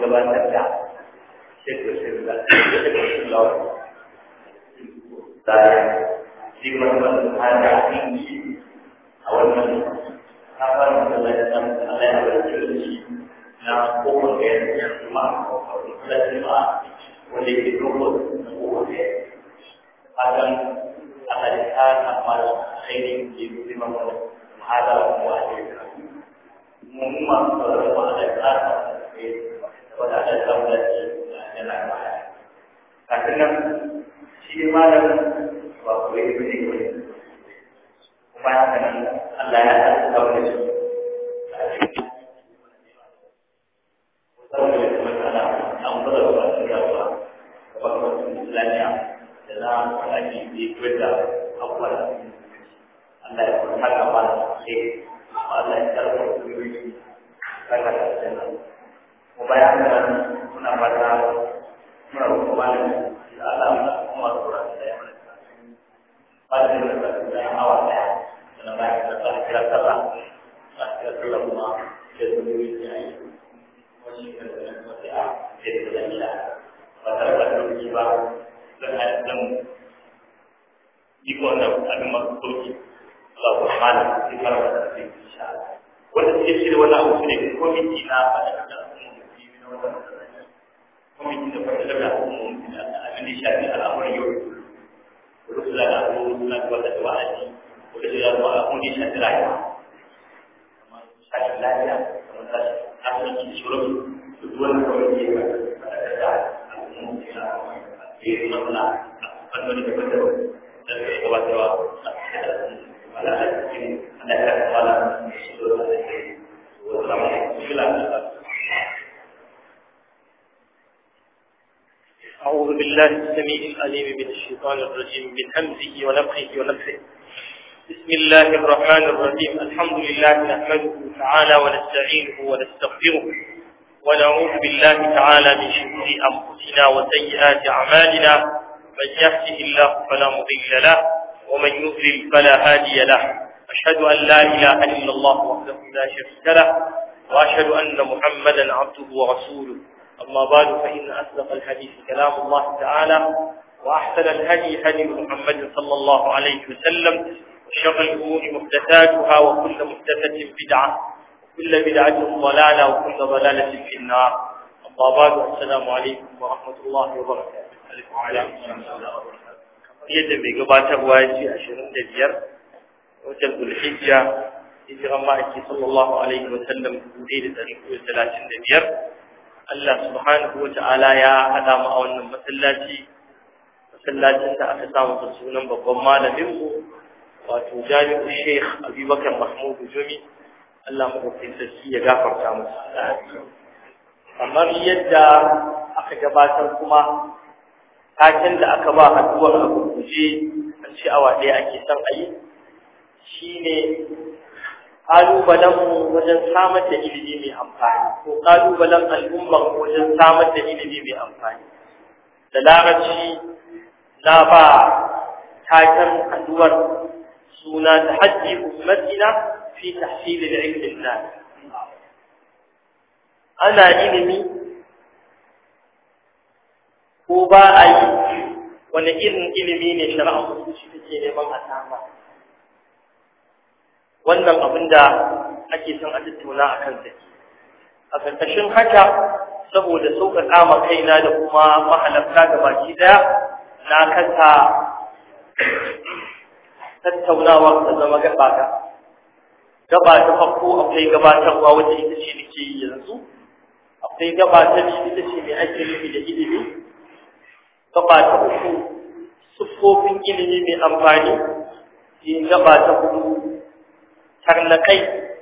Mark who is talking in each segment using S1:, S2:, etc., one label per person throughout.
S1: gabatar da shekar shirka shekar shirka da shi wannan hada inji a wannan kafar da lantan Allah ya barke da shi na kofar da ya kuma da kuma wanda ke doko na kofar da akan Allah ya ta amal khairin di bima hada wa ajira mun ma da wa da ta wanda da ta da da na ba kafin shi malamin ba ku yi ne kuma haka nan Allah ya ta kawo shi saboda kuma ana an fara ba shi da ba ba ba Islamiya da na alaki ne kwata abuwa Allah ya kuma haka ba sai Allah ya tarfa ku yi kaka da sanan kuma ya nan muna fata muna kuma da Allah ya kuma tsora da ya pada dalam awalnya dalam bahasa kira kira kira kira rumah sebenarnya itu masih dengan masih a jadi tidak pada pada jiwa dengan dengan jika anda ada maksud Allah Rahman di mana ada di sana wala sisi wala usri komiti na pada kata komiti na wala komiti na pada kata komiti na ada syari al-amr yur Rasulullah aku nak buat satu wajib. Boleh sudah buat aku di satu lain. Satu lain, sementara aku di suruh tujuan komisi pada kerja. Aku mungkin di mana anda di betul dan buat doa. Malah ini ada kepala suruh ada. Wassalamualaikum.
S2: أعوذ بالله السميع العليم من الشيطان الرجيم من همزه ونفخه ونفخه بسم الله الرحمن الرحيم الحمد لله نحمده تعالى ونستعينه ونستغفره ونعوذ بالله تعالى من شرور أنفسنا وسيئات أعمالنا من يهده الله فلا مضل له ومن يضلل فلا هادي له أشهد أن لا إله إلا الله وحده لا شريك له وأشهد أن محمدا عبده ورسوله أما بعد فإن أصدق الحديث كلام الله تعالى وأحسن الهدي هدي محمد صلى الله عليه وسلم وشر الأمور محدثاتها وكل محدثة بدعة وكل بدعة ضلالة وكل ضلالة في النار أما بعد السلام عليكم ورحمة الله وبركاته وعليكم السلام yadda mai gabatarwa ya ce ashirin da biyar watan zulhijja hijiran ma'aiki sallallahu alaihi wa sallam dubu ɗaya da ɗari da talatin da biyar Allah subhanahu wa ta'ala ya haɗa mu a wannan masallaci masallacin da aka samu da sunan babban malamin mu wato jami'u Sheikh Abubakar Mahmud Jumi Allah madaukakin sarki ya gafarta masa kamar yadda aka gabatar kuma taken da aka ba haduwar a gurguje an ce awa ɗaya ake son a yi shine ƙalubalenmu wajen samar da ilimi mai amfani ko ƙalubalen al'ummar wajen samar da ilimi mai amfani da larabci na ba taken haduwar suna ta hajji ummatina fi tahsilil ilmin nas ana ilimi ko ba a yi wani irin ilimi ne shari'a musulunci take neman a samar wannan abin da ake son a tattauna a kan take a ƙarƙashin haka saboda sauƙaƙa ma kaina da kuma mahalarta ga baki ɗaya na kasa tattaunawar da zama gaba ga gaba ta farko akwai gabatarwa wacce ita ce nake yi yanzu akwai gaba ta biyu ita ce mai ake nufi da ilimi gaba ta uku siffofin ilimi mai amfani sai gaba ta hudu tarnakai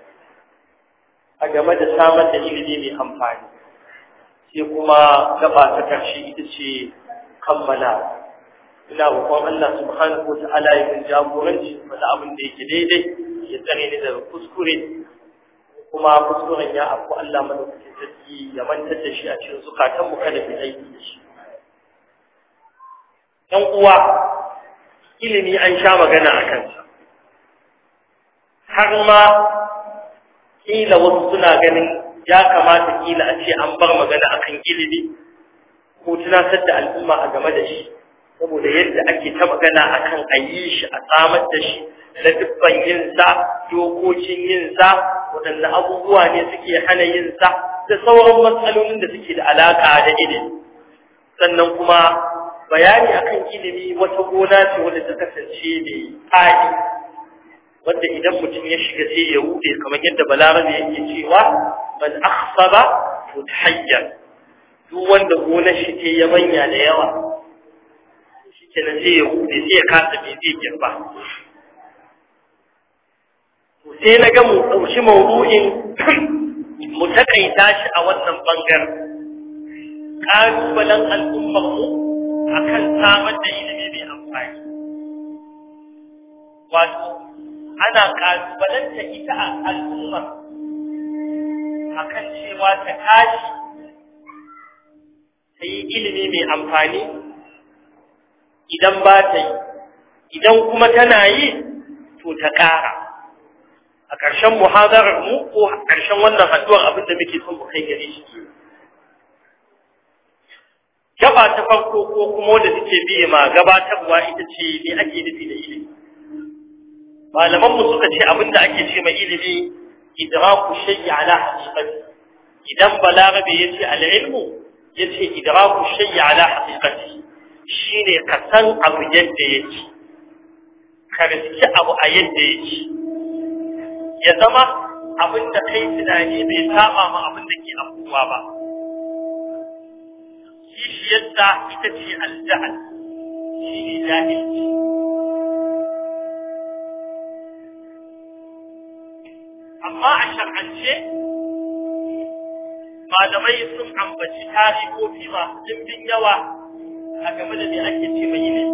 S2: a game da samar da ilimi mai amfani sai kuma gaba ta karshe ita ce kammala ina roƙon Allah subhanahu wata'ala ya min jagoranci wanda abin da yake daidai ya tsare ni daga kuskure kuma kuskuren ya afu Allah madaukakin sarki ya mantar da shi a cikin zukatan mu kada mu aiki da shi ɗan uwa ilimi an sha magana a kansa har ma kila wasu suna ganin ya kamata kila a ce an bar magana akan ilimi ko tunatar da al'umma a game da shi saboda yadda ake ta magana akan a yi shi a samar da shi na dubban yinsa dokokin yinsa waɗanda abubuwa ne suke hana yinsa da sauran matsalolin da suke da alaƙa da ilimi sannan kuma bayani akan ilimi wata gona ce wadda ta kasance mai faɗi wanda idan mutum ya shiga sai ya rude kamar yadda balarabe yake cewa man akhsaba mutahayyar duk wanda gonar shi ke yabanya da yawa shi kenan sai ya rude sai ya kasa me zai girba to sai na ga mu ɗauki maudu'in mu takaita shi a wannan bangaren ƙalubalen al'ummar mu akan samar da ilimi mai amfani wato ana kalubalanta ita a al'ummar akan cewa ta tashi ta yi ilimi mai amfani idan ba ta yi idan kuma tana yi to ta ƙara a ƙarshen muhadarar mu ko ƙarshen wannan haduwar abin da muke son mu kai gare shi gaba ta farko ko kuma wanda suke biye ma gabatarwa ita ce me ake nufi da ilimi malaman mu suka ce abinda ake ce mai ilimi idraku shay'i ala haqiqati idan balarabe yace al-ilmu yace idraku shay'i ala haqiqati shine ka san abu yadda yake ka riski abu a yadda yake ya zama abinda kai tunani bai saba ma abin da ke abubuwa ba kishiyarta ita ce al-jahl shi ne jahilci amma a shar'ance malamai sun ambaci tarihofi masu dimbin yawa a game da me ake ce mai ne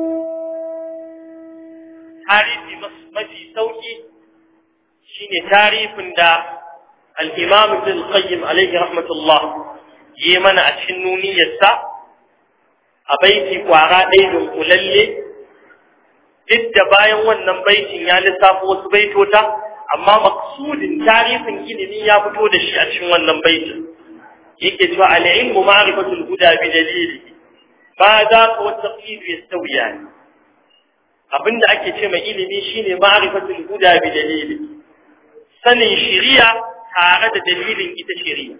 S2: tarihi mafi sauki shine tarifin da al-imam ibn al-qayyim alayhi rahmatullah yi mana a cikin nuniyarsa a baiti kwara ɗaya dunkulalle duk da bayan wannan baitin ya lissafo wasu baitota amma maksudin tarihin ilimi ya fito da shi a cikin wannan baitin yake cewa al-ilmu ma'rifatul huda bi dalili ba za ka wa taqlid yastawiya abinda ake ce mai ilimi shine ma'rifatul huda bi dalili sanin shari'a tare da dalilin ita shari'a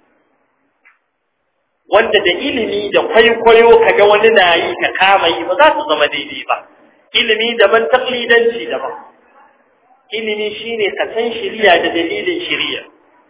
S2: wanda da ilimi da kwaikwayo kaga wani na yi ka kama yi ba za su zama daidai ba ilimi daban taklidanci daban ilimi shine ka san shiriya da dalilin shiriya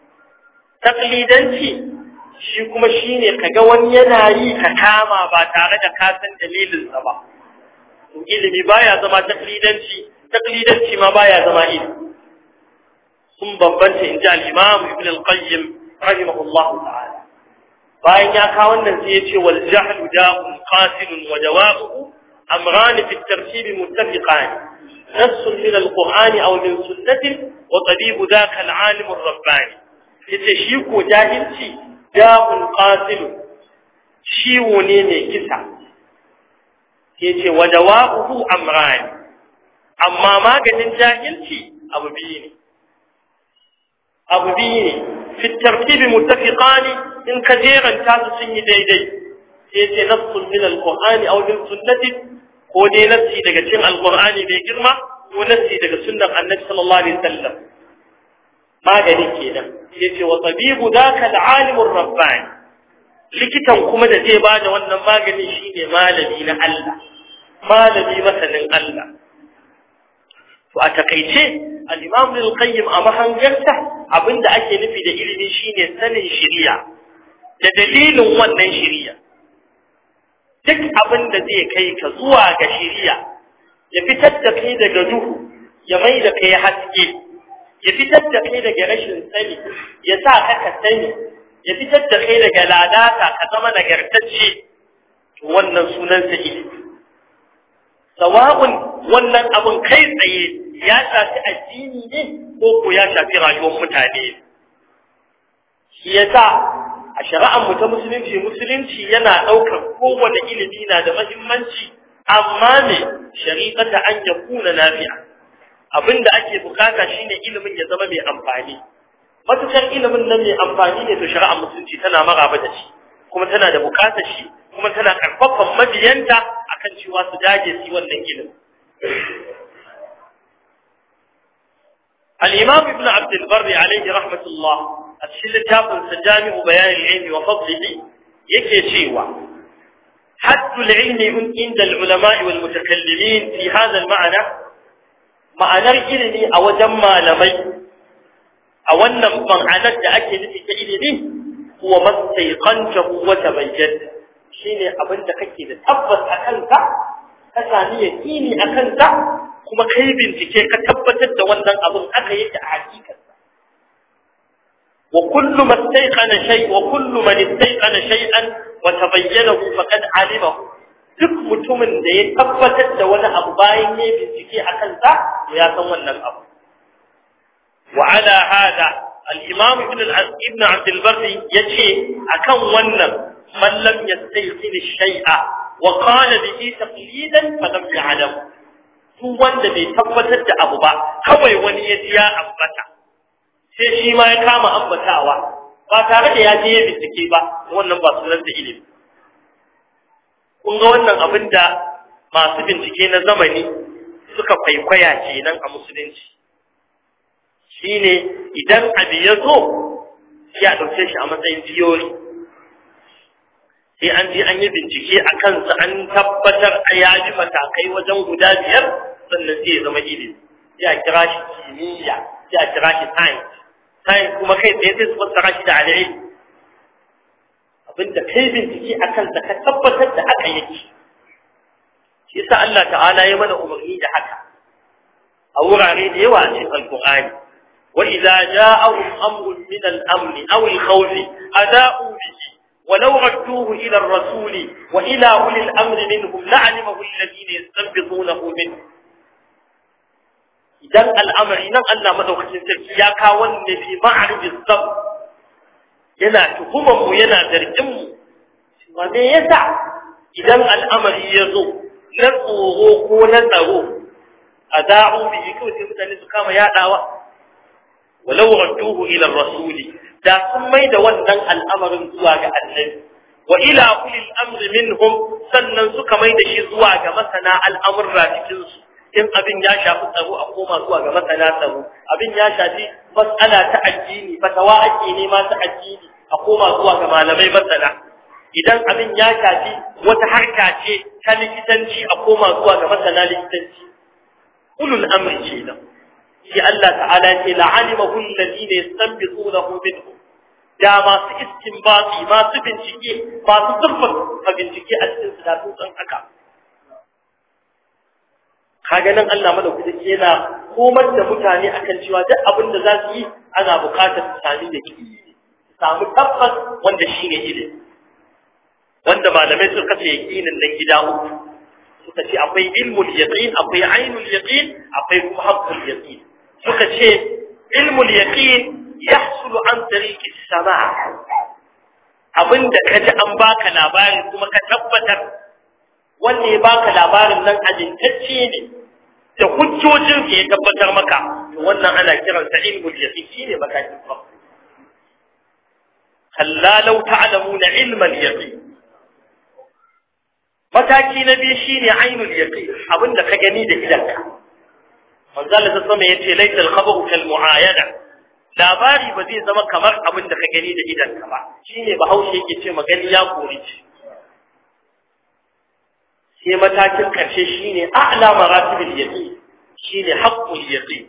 S2: taklidanci shi kuma shine kaga wani yana yi ka kama ba tare da ka san dalilin sa ba to ilimi baya zama taklidanci taklidanci ma baya zama ilimi sun bambanta inji al-imam ibn al-qayyim rahimahullahu ta'ala bayan ya kawo wannan sai ya ce wal jahlu da'un qatilun wa dawa'uhu amran fi at-tartib muttafiqan نص من القرآن أو من سنة وطبيب ذاك العالم الرباني يتشيك جاهلتي داء قاتل شيوني من كسا يتي ودواؤه أمران أما ما قد جاهلتي أبو بيني أبو بيني في الترتيب متفقان إن كثيرا كانوا سني ديدي يتي نص من القرآن أو من سنة ko dai nassi daga cikin alqur'ani mai girma ko nassi daga sunnar annabi sallallahu alaihi wasallam magani kenan yace wa tabibu daka alalimur rabbani likitan kuma da zai bada wannan magani shine malami na Allah malami masanin Allah to a takeice al-imam al-qayyim a mahangarsa abinda ake nufi da ilimi shine sanin shari'a da dalilin wannan shari'a duk abin da zai kai ka zuwa ga shiriya ya fitar da kai daga duhu ya mai da kai haske ya fitar da kai daga rashin sani ya sa ka ka sani ya fitar da kai daga ladata ka zama nagartacce to wannan sunansa ilimi sawa'un wannan abin kai tsaye ya shafi addini ne ko ko ya shafi rayuwar mutane shi yasa a shari'ar mu ta musulunci musulunci yana ɗaukar kowane ilimi na da mahimmanci amma me shari'ata an ya kuna nafi'a abinda ake bukata shine ilimin ya zama mai amfani matukar ilimin nan mai amfani ne to shari'ar musulunci tana maraba da shi kuma tana da bukatar shi kuma tana karfafan mabiyanta akan cewa su dage su wannan ilimin الإمام ابن عبد البر عليه رحمة الله أتشل تاقل سجامع بيان العلم وفضله يكي شيوا حد العلم عند العلماء والمتكلمين في هذا المعنى معنى العلم أو جمع لمي أو أن معنى تأكد في علمه هو ما استيقنته وتبين شيني أبن تكيد تبس أكلك كساني يكيني أكلك kuma kai bincike ka tabbatar da wannan abin aka yake a hakikarsa wa kullu man istayqana shay wa kullu man istayqana shay'an wa tabayyanahu faqad alimahu duk mutumin da ya tabbatar da wani abu bayan ya bincike a kansa ya san wannan abu wa ala hada al-imam ibn ibn abd al-barr yace akan wannan man lam yastayqin shay'a wa qala bihi taqlidan fa lam ya'lam duk wanda bai tabbatar da abu ba kawai wani ya ji ya ambata sai shi ma ya kama ambatawa ba tare da ya je ya bincike ba wannan ba sunan da ilimi kun ga wannan abin da masu bincike na zamani suka kwaikwaya kenan a musulunci shine idan abu ya zo ya ɗauke shi a matsayin tiyori sai an je an yi bincike a kansa an tabbatar a ya ji matakai wajen guda biyar sannan sai ya zama ilimi sai a kira shi kimiyya sai a kira shi science science kuma kai tsaye sai su fassara shi da al'ilmi abinda kai bincike a kansa ka tabbatar da haka yake shi yasa Allah ta'ala ya mana umarni da haka a wurare da yawa a cikin alqur'ani wa idza ja'ahum amrun min al-amn aw al-khawf ada'u bihi ولو ردوه إلى الرسول وإلى أولي الأمر منهم لعلمه الذين يستنبطونه منه idan al'amari nan Allah madaukakin sarki ya kawo ne fi ma'arij zab yana tuhumar mu yana zargin mu wa me yasa idan al'amari ya zo na tsoro ko na tsaro a da'u bihi kawai sai mutane su kama yadawa walau radduhu ila rasuli da sun mai da wannan al'amarin zuwa ga annabi wa ila ulil amri minhum sannan suka mai da shi zuwa ga masana al'amurra cikin su in abin ya shafi tsaro a koma zuwa ga masana tsaro abin ya shafi mas'ala ta addini fatawa ake nema ta addini a koma zuwa ga malamai masana idan abin ya shafi wata harka ce ta likitanci a koma zuwa ga masana likitanci ulul amri ce nan shi Allah ta'ala ce la'alimahu alladhina yastanbitunahu minhum da masu istinbati masu bincike masu zurfafa bincike a cikin su da sun san haka kaga nan Allah madaukaki yana komar da mutane akan cewa duk abin da za su yi ana buƙatar su sami da ki samu tabbas wanda shi ne ilimi wanda malamai suka kace yaqinin nan gida uku suka ce akwai ilmul yaqin akwai ainul yaqin akwai kuma haqqul yaqin suka ce ilmul yaqin yahsulu an tariqi sama' abinda kaji an baka labari kuma ka tabbatar wanda ya baka labarin nan ajintacce ne da hujjojin ya tabbatar maka to wannan ana kiran sa ilmul yaqin shine matakin farko kalla law ta'lamuna ilmal yaqin mataki na biyu shine ainul yaqin abinda ka gani da idanka manzo Allah ta sama yace laysa al-khabaru kal mu'ayana labari ba zai zama kamar abinda ka gani da idanka ba shine bahaushe yake ce magani ya kori ce sai matakin karshe shine a'la maratibul yaqin shine haqqul yaqin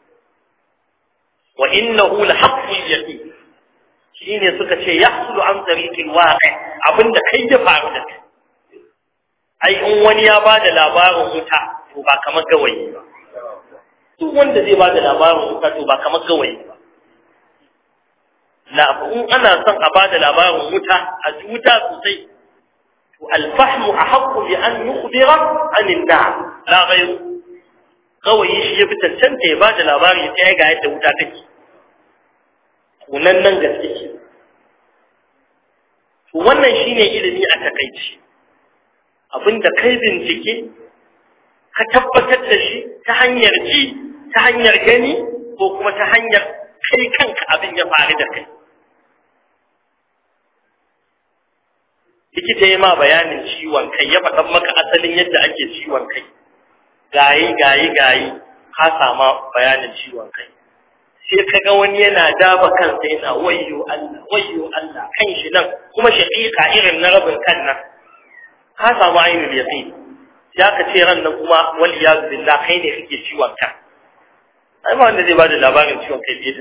S2: wa innahu la haqqul yaqin shine suka ce yahsulu an tariqil waqi abinda kai ya faru da kai ai in wani ya bada labarin wuta to ba kamar gawayi ba duk wanda zai bada labarin wuta to ba kamar gawayi ba la in ana son a bada labarin wuta a wuta sosai الفهم أحق بأن يخبر عن النار لا غير kawai shi ya fi cancanta ya ba da labari ta ya ga yadda wuta take tunan nan gaske ce to wannan shine ilimi a takaici abinda kai bincike ka tabbatar da shi ta hanyar ji ta hanyar gani ko kuma ta hanyar kai kanka abin ya faru da kai likita ya ma bayanin ciwon kai ya faɗan maka asalin yadda ake ciwon kai gayi gayi gayi ka sama bayanin ciwon kai sai ka ga wani yana daba kansa yana wayyo Allah wayyo Allah kan shi nan kuma shaqiqa irin na rabin kan nan ka samu ainul yaqin ya ka ce ran nan kuma wal iyaz billah kai ne kake ciwon ka ai ba wanda zai bada labarin ciwon kai biye da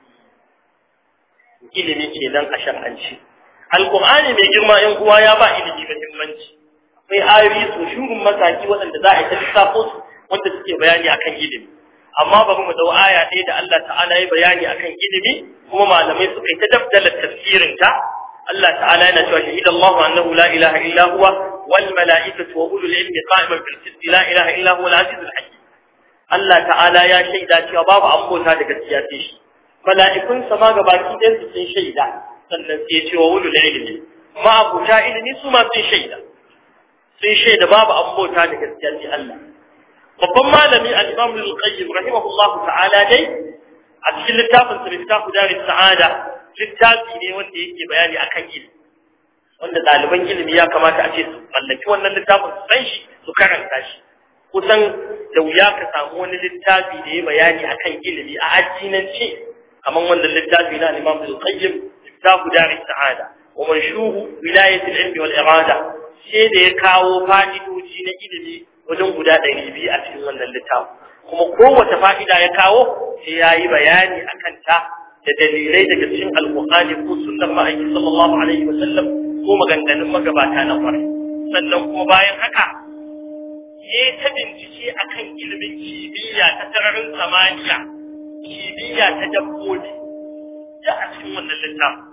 S2: ilimi kenan a shar'anci alqur'ani mai girma yan uwa ya ba ilimi muhimmanci akwai ayoyi su shurun mataki waɗanda za a yi ta lissafo su wanda suke bayani akan ilimi amma bari mu dau aya ɗaya da Allah ta'ala ya bayani akan ilimi kuma malamai suka yi ta dabdala tafsirin ta Allah ta'ala yana cewa shahida Allah annahu la ilaha illa huwa wal mala'ikatu wa ulul ilmi qa'iman bil qisti la ilaha illa huwa al azizul hakim Allah ta'ala ya shaida cewa babu ambota da gaskiya sai shi mala'ikun sa ma gabaki ɗayan su sun shaida sannan sai ya ce wa ulul ilmi ma abuta ilimi su ma sun shaida sun shaida babu ambota da gaskiya sai Allah babban malami al-Imam al-Qayyim rahimahullahu ta'ala dai a cikin littafin sa Miftahu Daris Sa'ada littafi ne wanda yake bayani akan ilimi wanda ɗaliban ilimi ya kamata a ce su mallaki wannan littafin su san shi su karanta shi kusan da wuya ka samu wani littafi da ya bayani akan ilimi a addinance kamar wannan littafi na Imam al-Qayyim Miftahu Daris Sa'ada wa manshuhu wilayat al-ilmi wal irada sai da ya kawo fa'idoji na ilimi wajen guda ɗari biyu a cikin wannan littafin kuma kowace fa'ida ya kawo sai ya yi bayani a kanta da dalilai daga cikin alƙur'ani ko sunan ma'aiki sallallahu alaihi wa sallam ko maganganun magabata na kwarai sannan kuma bayan haka ya ta bincike akan ilimin kimiyya ta sararin samaniya kimiyya ta dabbobi da a cikin wannan littafin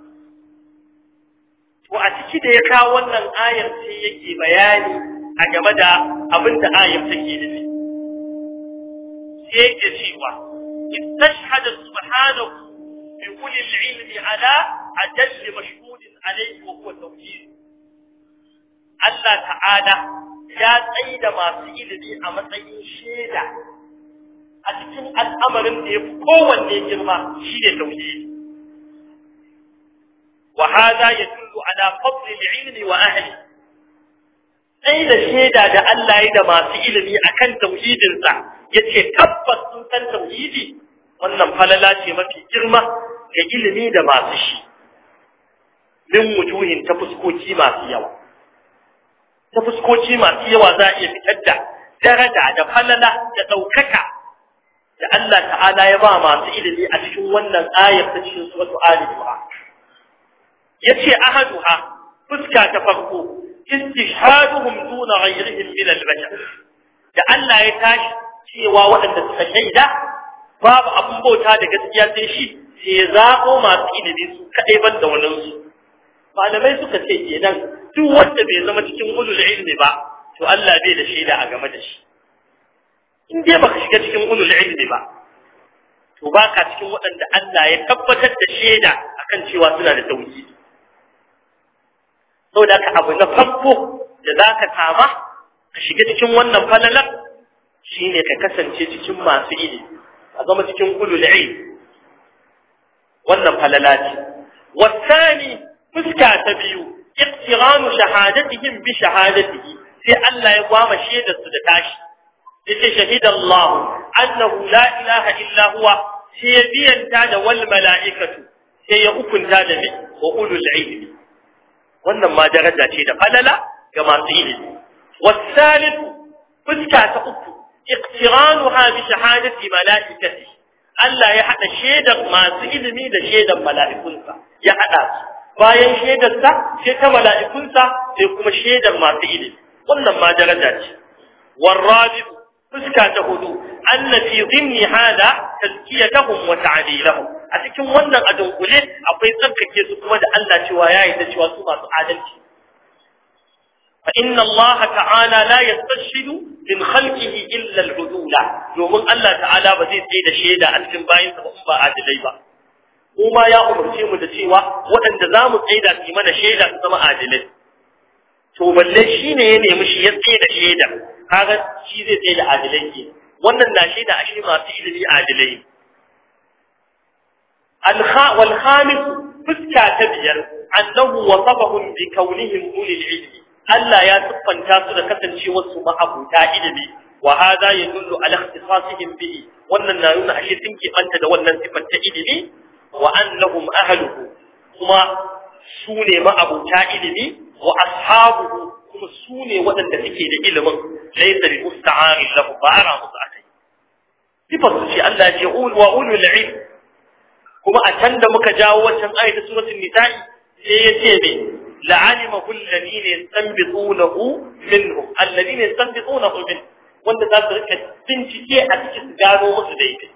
S2: to a ciki da ya kawo wannan ayar sai yake bayani a game da abin da ayar take nufi sai yake cewa istashhada subhanahu bi kulli al-ilmi ala ajall mashhud alayhi wa huwa tawhid Allah ta'ala ya tsaida masu ilimi a matsayin shaida a cikin al'amarin da ya fi kowanne girma shi ne tauhidi وهذا يدل على فضل العلم وأهله sai da shaida da Allah ya da masu ilimi akan tauhidinsa yace tabbas sun san tauhidi wannan falala ce mafi girma ga ilimi da masu shi min wujuhin ta fuskoki masu yawa ta fuskoki masu yawa za a iya fitar da daraja da falala da ɗaukaka da Allah ta'ala ya ba masu ilimi a cikin wannan ayar ta cikin suratu Ali Imran yace ahaduha fuska ta farko istishhaduhum duna ghayrihim min al-bashar da Allah ya tashi cewa waɗanda suka shaida babu abun bauta da gaskiya sai shi sai ya zabo masu ilimi su kadai ban da wannan su malamai suka ce kenan duk wanda bai zama cikin ulul ilmi ba to Allah bai da shaida a game da shi in dai baka shiga cikin ulul ilmi ba to baka cikin waɗanda Allah ya tabbatar da shaida akan cewa suna da tauhidi saboda ka abu na farko da za ka kama ka shiga cikin wannan falalar shi ne ka kasance cikin masu ilimi a zama cikin ulul ilm wannan falala ce wasani fuska ta biyu iqtiranu shahadatihim bi shahadatihi sai Allah ya gwama shaidar su da tashi yace shahidallahu annahu la ilaha illa huwa sai ya biyanta da wal mala'ikatu sai ya hukunta da mi wa ulul ilmi wannan ma daraja ce da falala ga masu ilimi wasalin fuska ta uku iqtiranuha bi shahadati malaikati Allah ya hada shaidar masu ilimi da shaidar mala'ikunsa ya hada su bayan shaidarsa sai ta mala'ikunsa sai kuma shaidar masu ilimi wannan ma daraja ce والرابع fuska ta hudu anna fi dhimni hada tazkiyatuhum wa ta'dilahum a cikin wannan a dunkule akwai tsarkake su kuma da Allah cewa ya yi da cewa su masu adalci fa inna Allah ta'ala la yastashhidu min khalqihi illa al-udula domin Allah ta'ala ba zai tsaye da shaida a cikin bayin sa ba in ba adilai ba kuma ya umarce mu da cewa waɗanda za mu tsaida su mana shaida su zama adilai to balle shine ya nemi shi ya tsaye da shaida kaga shi zai tsaye da adilai ke wannan na shaida a shi masu ilimi adilai wal khamis fuska ta biyar annahu wasafahum bi kaunihim ulil ilmi Allah ya siffanta su da kasancewar su ma'abuta ilimi wa hada yadullu ala ikhtisasihim bihi wannan na nuna ashe sun kibanta da wannan sifar ta ilimi wa annahum ahluhu kuma su ne ma'abuta ilimi wa ashabuhu kuma su ne waɗanda suke da ilimin laysa bi musta'ari lahu ba ara musu akai sifar su ce Allah ya ce wa ulul ilm kuma a can da muka jawo wancan ayatu suratul nisa'i sai ya ce me la'alimahu alladhina yastanbitunahu minhum alladhina yastanbitunahu minhum wanda za su rika bincike a cikin su gano musu daidai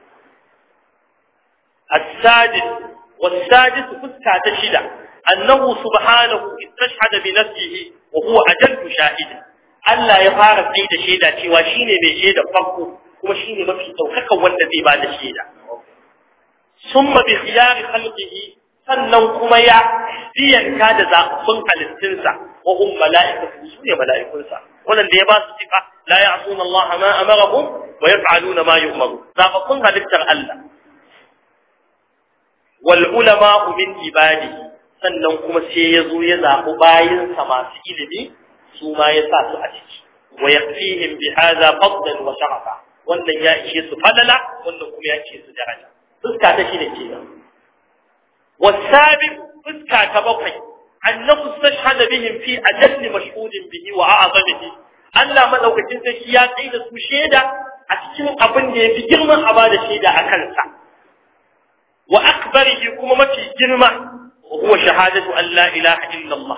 S2: السادس والسادس فسكة تشدة أنه سبحانه استشهد بنفسه وهو أجل شاهد ألا يفارق سيد شيدا وشيني بشيدا فرقه وشيني ما في توقك والذي بعد شيدا ثم بخيار خلقه sannan kuma ya biyanka da zaɓaɓɓun halittunsa wa hum mala'ikatu su ne mala'ikunsa wannan da ya ba su sifa la ya'suna Allah ma amarahum wa yaf'aluna ma yu'maru zaɓaɓɓun halittar Allah wal ulama min ibadi sannan kuma sai ya zo ya zaɓi bayinsa masu ilimi su ma ya sa su a ciki wa yaqfihim bi hadha fadlan wa sharafa wannan ya ishe su falala wannan kuma ya ishe su daraja fuska ta shine kenan والسابق فسكا تبقي أنه استشهد بهم في أجل مشهود به وأعظمه Allah madaukakin sarki ya tsaye da su shaida a cikin abin da ya fi girman a ba da shaida a kansa wa akbarihi kuma mafi girma wa huwa shahadatu an la ilaha illa Allah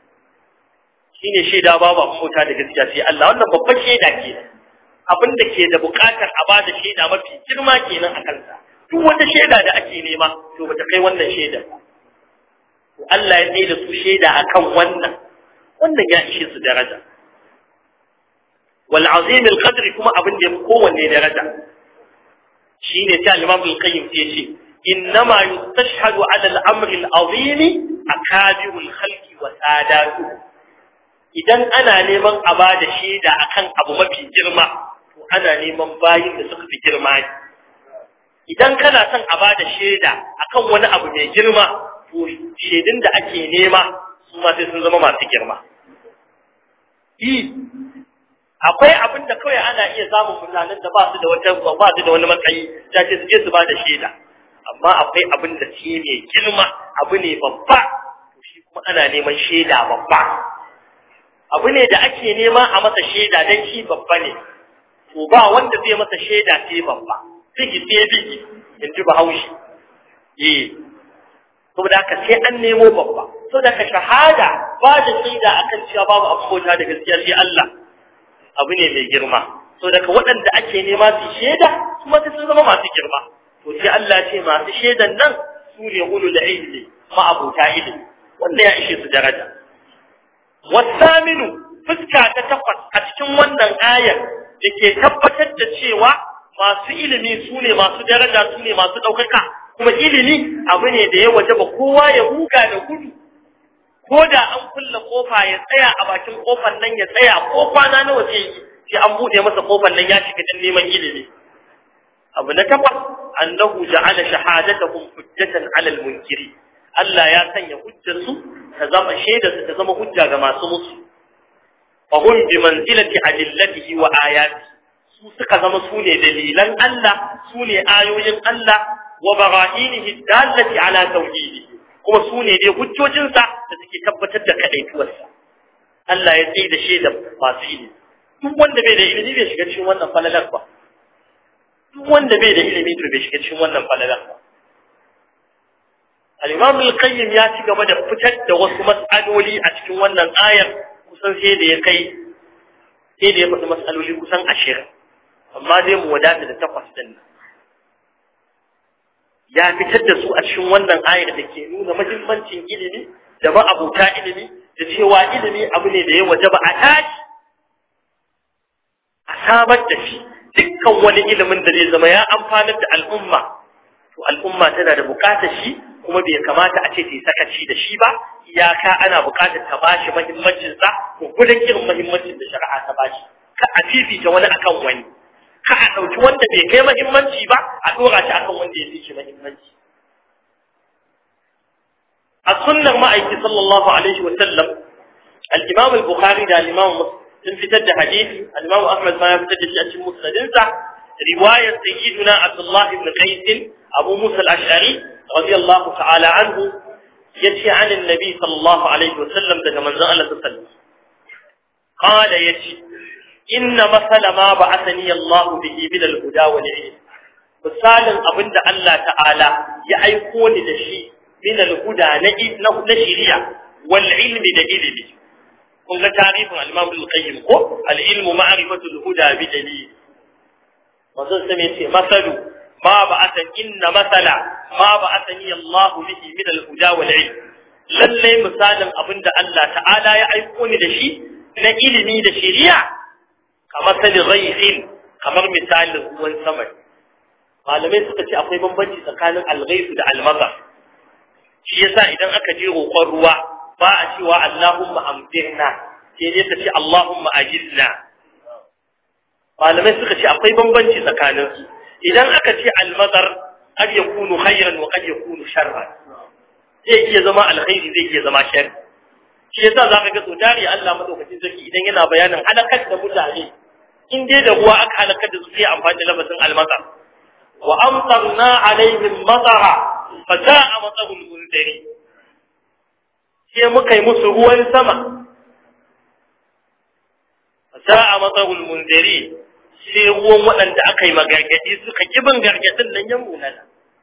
S2: shine shaida babu abin bauta da gaskiya sai Allah wannan babban shaida ke abin da ke da bukatar a ba da shaida mafi girma kenan a kansa duk wata shaida da ake nema to bata kai wannan shaida ba Allah ya tsaye da su shaida akan wannan wannan ya ishe su daraja wal azim al qadr kuma abin da yafi kowanne daraja shine ta Imam al-Qayyim ya ce innama yustashhadu ala al-amr al-azim akabiru al-khalqi wa sadatu idan ana neman a bada shaida akan abu mafi girma to ana neman bayin da suka fi girma ne idan kana son a bada shaida akan wani abu mai girma to shaidun da ake nema su ma sai sun zama masu girma i akwai abin da kawai ana iya samun mutanen da ba su da wata ba su da wani matsayi ya ce su je su bada shaida amma akwai abin da shi mai girma abu ne babba to shi kuma ana neman shaida babba abu ne da ake nema a masa shaida dan shi babba ne to ba wanda zai masa shaida sai babba bigi sai bigi in ji bahaushe eh saboda haka sai an nemo babba saboda ka shahada ba da shaida akan cewa babu abota da gaskiya sai Allah abu ne mai girma saboda ka waɗanda ake nema su shaida kuma sai sun zama masu girma to sai Allah ce masu shaidan nan su ne ulul ilmi ma abota ilmi wanda ya ishe su daraja wasaminu fuska ta takwas a cikin wannan ayar da ke tabbatar da cewa masu ilimi su ne masu daraja su ne masu ɗaukaka kuma ilimi abu ne da ya waje ba kowa ya huga da gudu ko da an kulle kofa ya tsaya a bakin kofar nan ya tsaya ko kwana nawa zai yi sai an buɗe masa kofar nan ya shiga dan neman ilimi abu na takwas annahu ja'ala shahadatahum hujjatan 'ala al-munkiri Allah ya sanya hujjar su ta zama shaidar su ta zama hujja ga masu musu fa hum bi manzilati adillatihi wa ayatihi su suka zama su ne dalilan Allah su ne ayoyin Allah wa bara'inihi dallati ala tauhidi kuma su ne dai hujjojinsa da suke tabbatar da kadaituwarsa Allah ya tsaye da shaida masu ilimi duk wanda bai da ilimi bai shiga cikin wannan falalar ba duk wanda bai da ilimi to bai shiga cikin wannan falalar ba al-Imam al-Qayyim ya ci gaba da fitar da wasu mas'aloli a cikin wannan ayar kusan sai da ya kai sai da ya faɗi mas'aloli kusan ashirin amma zai mu wadata da takwas din nan ya fitar da su a cikin wannan ayar da ke nuna mahimmancin ilimi da ma'abuta ilimi da cewa ilimi abu ne da ya waje ba a tashi a samar da shi dukkan wani ilimin da zai zama ya amfanar da al'umma to al'umma tana da bukatar shi kuma bai kamata a ce ta yi sakaci da shi ba iyaka ana bukatar ta bashi mahimmancinsa ko gudun irin mahimmancin da shari'a ta bashi ka a fifita wani akan wani ka a ɗauki wanda bai kai mahimmanci ba a ɗora shi akan wanda ya fi shi mahimmanci السنة ما أيك صلى الله عليه وسلم الإمام البخاري ده الإمام مسلم في تد حديث الإمام أحمد ما يفتد في أشي مسندنسة رواية سيدنا عبد الله بن قيس أبو موسى الأشعري رضي الله تعالى عنه يتي عن النبي صلى الله عليه وسلم ده من زال تسلم قال يتي إن مثل ما بعثني الله به من الهدى والعلم misalin abin da Allah ta'ala ya aiko ni da shi min al-huda na na shari'a wal ilmi da ilimi kun ga tarihin al-Imam al-Qayyim ko al-ilmu ma'rifatu al-huda bi dalil wannan sai yace masalu ma ba'atha inna masala ma ba'athani Allah bihi min al-huda wal ilm lalle misalin abin da Allah ta'ala ya aiko ni da shi na ilimi da shari'a kamar sali ghaythin kamar misalin ruwan sama malamai suka ce akwai bambanci tsakanin alghaisu da almaza shi yasa idan aka je roƙon ruwa ba a cewa Allahumma amdirna sai dai ka ce Allahumma ajilna malamai suka ce akwai bambanci tsakanin su idan aka ce almazar qad yakunu khayran wa qad yakunu sharran zai iya zama alkhairi zai iya zama sharri shi yasa zaka ga sautari Allah madaukakin sarki idan yana bayanin halakar da mutane in dai da ruwa aka halakar da su sai amfani da lafazin almazar وأمطرنا عليهم مطرا فساء مطر المنذرين sai muka yi musu ruwan sama sa'a matsarul munzari sai ruwan waɗanda aka yi magargadi suka kibin gargadin nan ya munana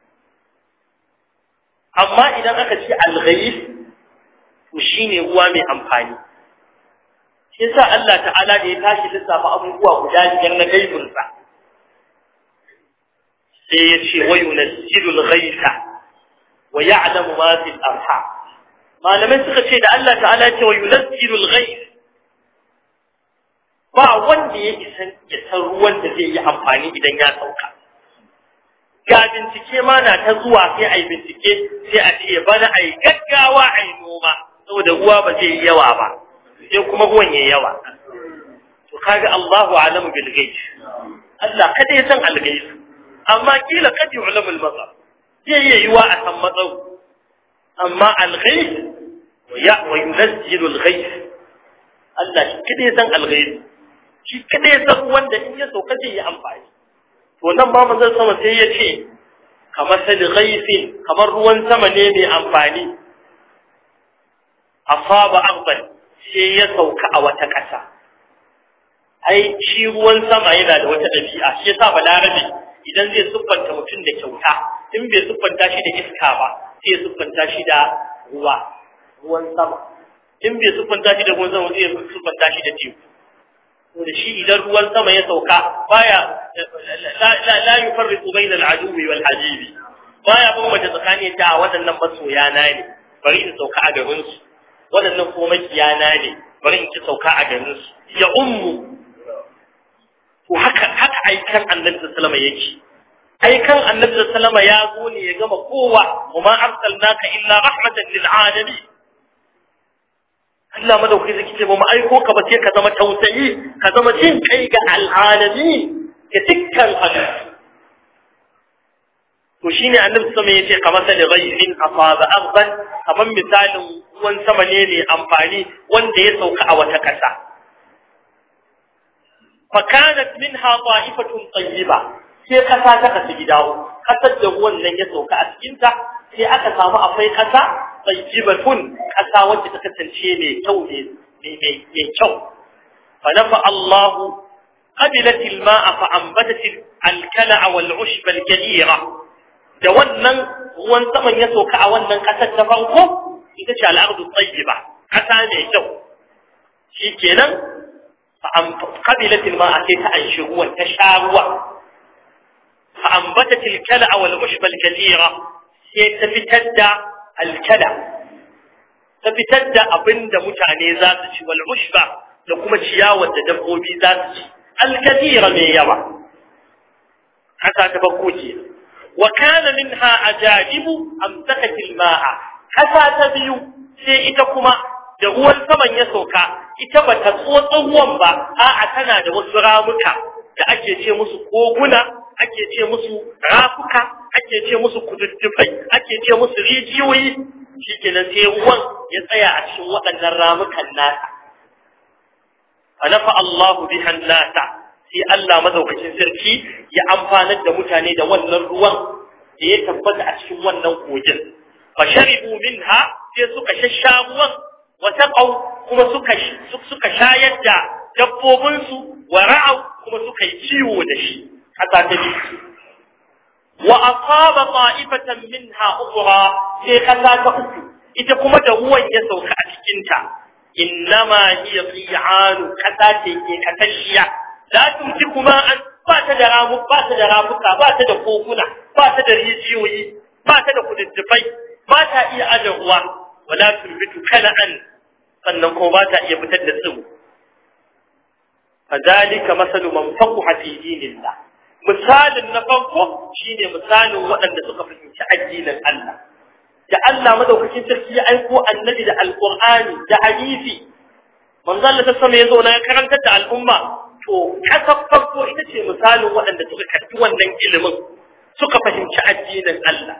S2: amma idan aka ce alghayis to shine ruwa mai amfani shi yasa Allah ta'ala da ya tashi lissafa abubuwa guda biyar na gaibinsa sai ya ce wa yunazzilu al-ghaytha wa ya'lamu ma fi al-arham malamai suka ce da Allah ta'ala ce wa yunazzilu al-ghayth ba wanda ya isa ya san ruwan da zai yi amfani idan ya sauka ga bincike ma na ta zuwa sai ai bincike sai a ce bana ai gaggawa ai noma saboda ruwa ba zai yi yawa ba sai kuma ruwan yayi yawa to kaga Allahu a'lamu bil ghaib Allah kada ya san al-ghaib amma kila kad yu'lamu al-matar zai iya yiwa a san matsau amma al-ghayb wa ya wa yunzilu al-ghayb Allah shi kada san al-ghayb shi kada ya san wanda in ya sauka zai yi amfani to nan ba manzon sama sai ya ce kamar sal ghayfin kamar ruwan sama ne mai amfani asaba arban sai ya sauka a wata ƙasa ai shi ruwan sama yana da wata ɗabi'a shi yasa balarabe idan zai siffanta mutum da kyauta in bai siffanta shi da iska ba sai ya siffanta shi da ruwa ruwan sama in bai siffanta shi da ruwan sama zai siffanta shi da teku to da shi idan ruwan sama ya sauka baya la la yufarriqu bayna al-aduwi wal habibi baya bambanta tsakanin ta waɗannan masoya na ne bari in sauka a garin su waɗannan kuma makiyana ne bari in ki sauka a garin su ya ummu to haka haka aikan annabi sallallahu alaihi yake aikan annabi sallallahu alaihi ya zo ne ya gama kowa kuma arsalnaka illa rahmatan lil alamin Allah madauki zaki ce ba mu aiko ka ba sai ka zama tausayi ka zama jin kai ga al'alami ga dukkan halittu to shine annabi sallallahu alaihi yace kamar sali ghaibin asaba aghban kamar misalin ruwan sama ne mai amfani wanda ya sauka a wata kasa fakanat minha ta'ifatun tayyiba sai kasa ta kasu gida kasar da ruwan nan ya sauka a cikin ta sai aka samu akwai kasa tayyibatun kasa wacce ta kasance mai kyau ne mai kyau fa nafa Allah qabilat al-ma'a fa anbatat al-kala'a wal-'ushba al-kathira da wannan ruwan saman ya sauka a wannan kasar ta farko ita ce al-ardu tayyiba kasa mai kyau shikenan قبلت الماء كيف أنشروا تشاروا فأنبتت الكلع والعشب الكثيرة سيتفتد الكلع تفتد أبند متعني ذاتك والعشب لكم الشياوة تدبوبي ذاتك الكثيرة من يرى حتى تبقوتي وكان منها أجاجب أمسكت الماء حتى تبيو سيئتكما da ruwan saman ya sauka ita ba ta tsotsa ruwan ba a'a tana da wasu ramuka da ake ce musu koguna ake ce musu rafuka ake ce musu kududdufai ake ce musu rijiyoyi shikenan sai ruwan ya tsaya a cikin waɗannan ramukan nasa anafa Allahu bihan nasa sai Allah madaukakin sarki ya amfanar da mutane da wannan ruwan da ya tabbata a cikin wannan kogin fa sharibu minha sai suka shasha ruwan wa taqaw kuma suka suka shayar da dabbobin su wa ra'aw kuma suka yi ciwo da shi haka ta bi wa asaba ta'ifatan minha ukhra sai kasa ta uku ita kuma da ruwan ya sauka a cikin ta innama hiya qi'anu kasa ce ke kasashiya la tumti kuma an ba ta da ramu ba ta da ramuka ba ta da kokuna ba ta da rijiyoyi ba ta da kududdufai ba ta iya aje ruwa wala turbitu kana'an sannan kuma ba ta iya fitar da tsiro fadalika masalu man faqaha fi dinillah misalin na farko shine misalin waɗanda suka fahimci addinin Allah da Allah madaukakin sarki ya aiko annabi da alqur'ani da hadisi manzo Allah sama ya zo na karantar da al'umma to kasar farko ita ce misalin waɗanda suka karbi wannan ilimin suka fahimci addinin Allah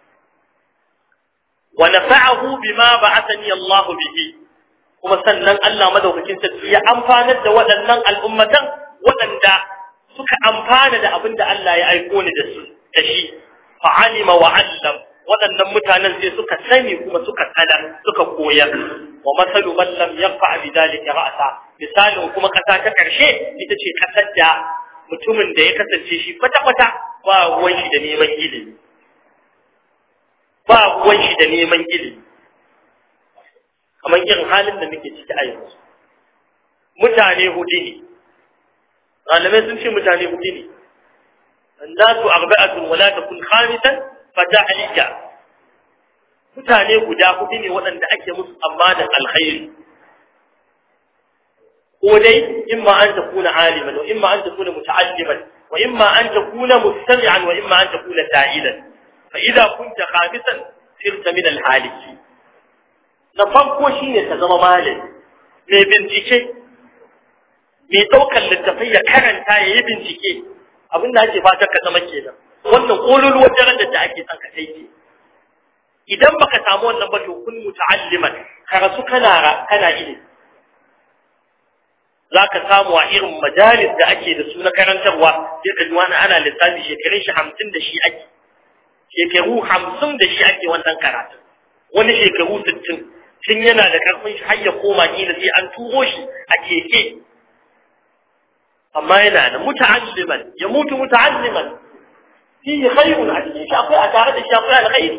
S2: wa nafa'ahu bima ba'athani Allah bihi kuma sannan Allah madaukakin sarki ya amfanar da waɗannan al'ummatan waɗanda suka amfana da abin da Allah ya aiko ni da su da shi fa'alima wa 'allam waɗannan mutanen sai suka sani kuma suka sanar suka koyar wa masalu man lam yaqa bi dalika ra'sa misalin kuma kasa ta karshe ita ce kasar da mutumin da ya kasance shi kwata kwata ba ruwan shi da neman ilimi ba ruwan shi da neman ilimi kamar irin halin da muke ciki a yanzu mutane hudu ne malamai sun ce mutane hudu ne annasu arba'atun wala takun khamisan fatahliya mutane guda hudu ne waɗanda ake musu amanar alkhairi ko dai imma an takuna aliman wa imma an takuna muta'alliman wa imma an takuna mustami'an wa imma an takuna da'ilan fa idza kunta khamisan sirta min alhaliki na farko shine ta zama malami mai bincike mai ɗaukar littafai ya karanta ya yi bincike abin da ake fatan ka zama kenan wannan ƙololuwar darajar da ake son ka kai ke idan baka samu wannan ba to kun muta'alliman ka rasu kana kana ilimi zaka samu a irin majalis da ake da su na karantarwa sai ka ji wani ana lissafi shekarun shi hamsin da shi ake shekaru hamsin da shi ake wannan karatun wani shekaru sittin tun yana da karfin shi har ya koma kila sai an turo shi a keke amma yana da muta'alliman ya mutu muta'alliman fihi khairun a cikin shi akwai a tare da shi akwai alkhairi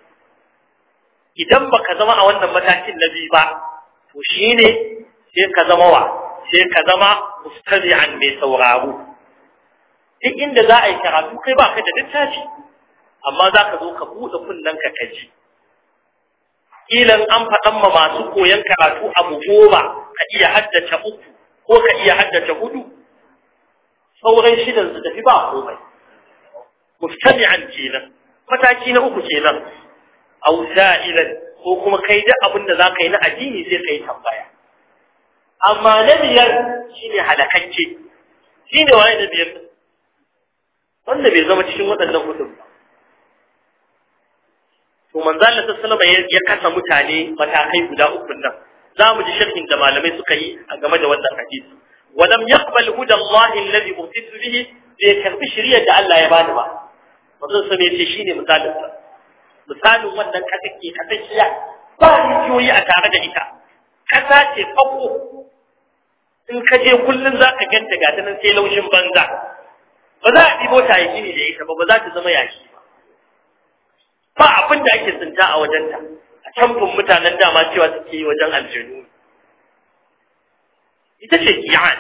S2: idan baka zama a wannan matakin na biyu ba to shine sai ka zama wa sai ka zama mustami'an mai sauraro duk inda za a yi karatu kai ba ka da littafi amma za ka zo ka buɗe kunnen ka kaji kilan an faɗan ma masu koyon karatu abu goma ka iya haddace uku ko ka iya haddace hudu sauran shidan su tafi ba komai mustami'an kenan mataki na uku kenan aw sa'ilan ko kuma kai da abin da zaka yi na addini sai kai tambaya amma na biyar shine halakakke shine waye na biyar wanda bai zama cikin waɗannan hudun ba to manzo Allah sallallahu alaihi ya kasa mutane matakai guda uku nan zamu ji sharhin da malamai suka yi a game da wannan hadisi ولم يقبل هدى الله الذي أرسلت به bai karbi shiriyar da Allah ya bani ba manzon sa ne ce shine misalin sa misalin wannan kasa ke kasashiya ba rijiyoyi a tare da ita kasa ce fako in ka je kullun zaka ganta ga ta nan sai laushin banza ba za a ɗibo ta yaki ne da ita ba ba za ta zama yaki ba ba abin da ake tsinta a wajenta a camfin mutanen dama cewa suke yi wajen aljanu ita ce kiyan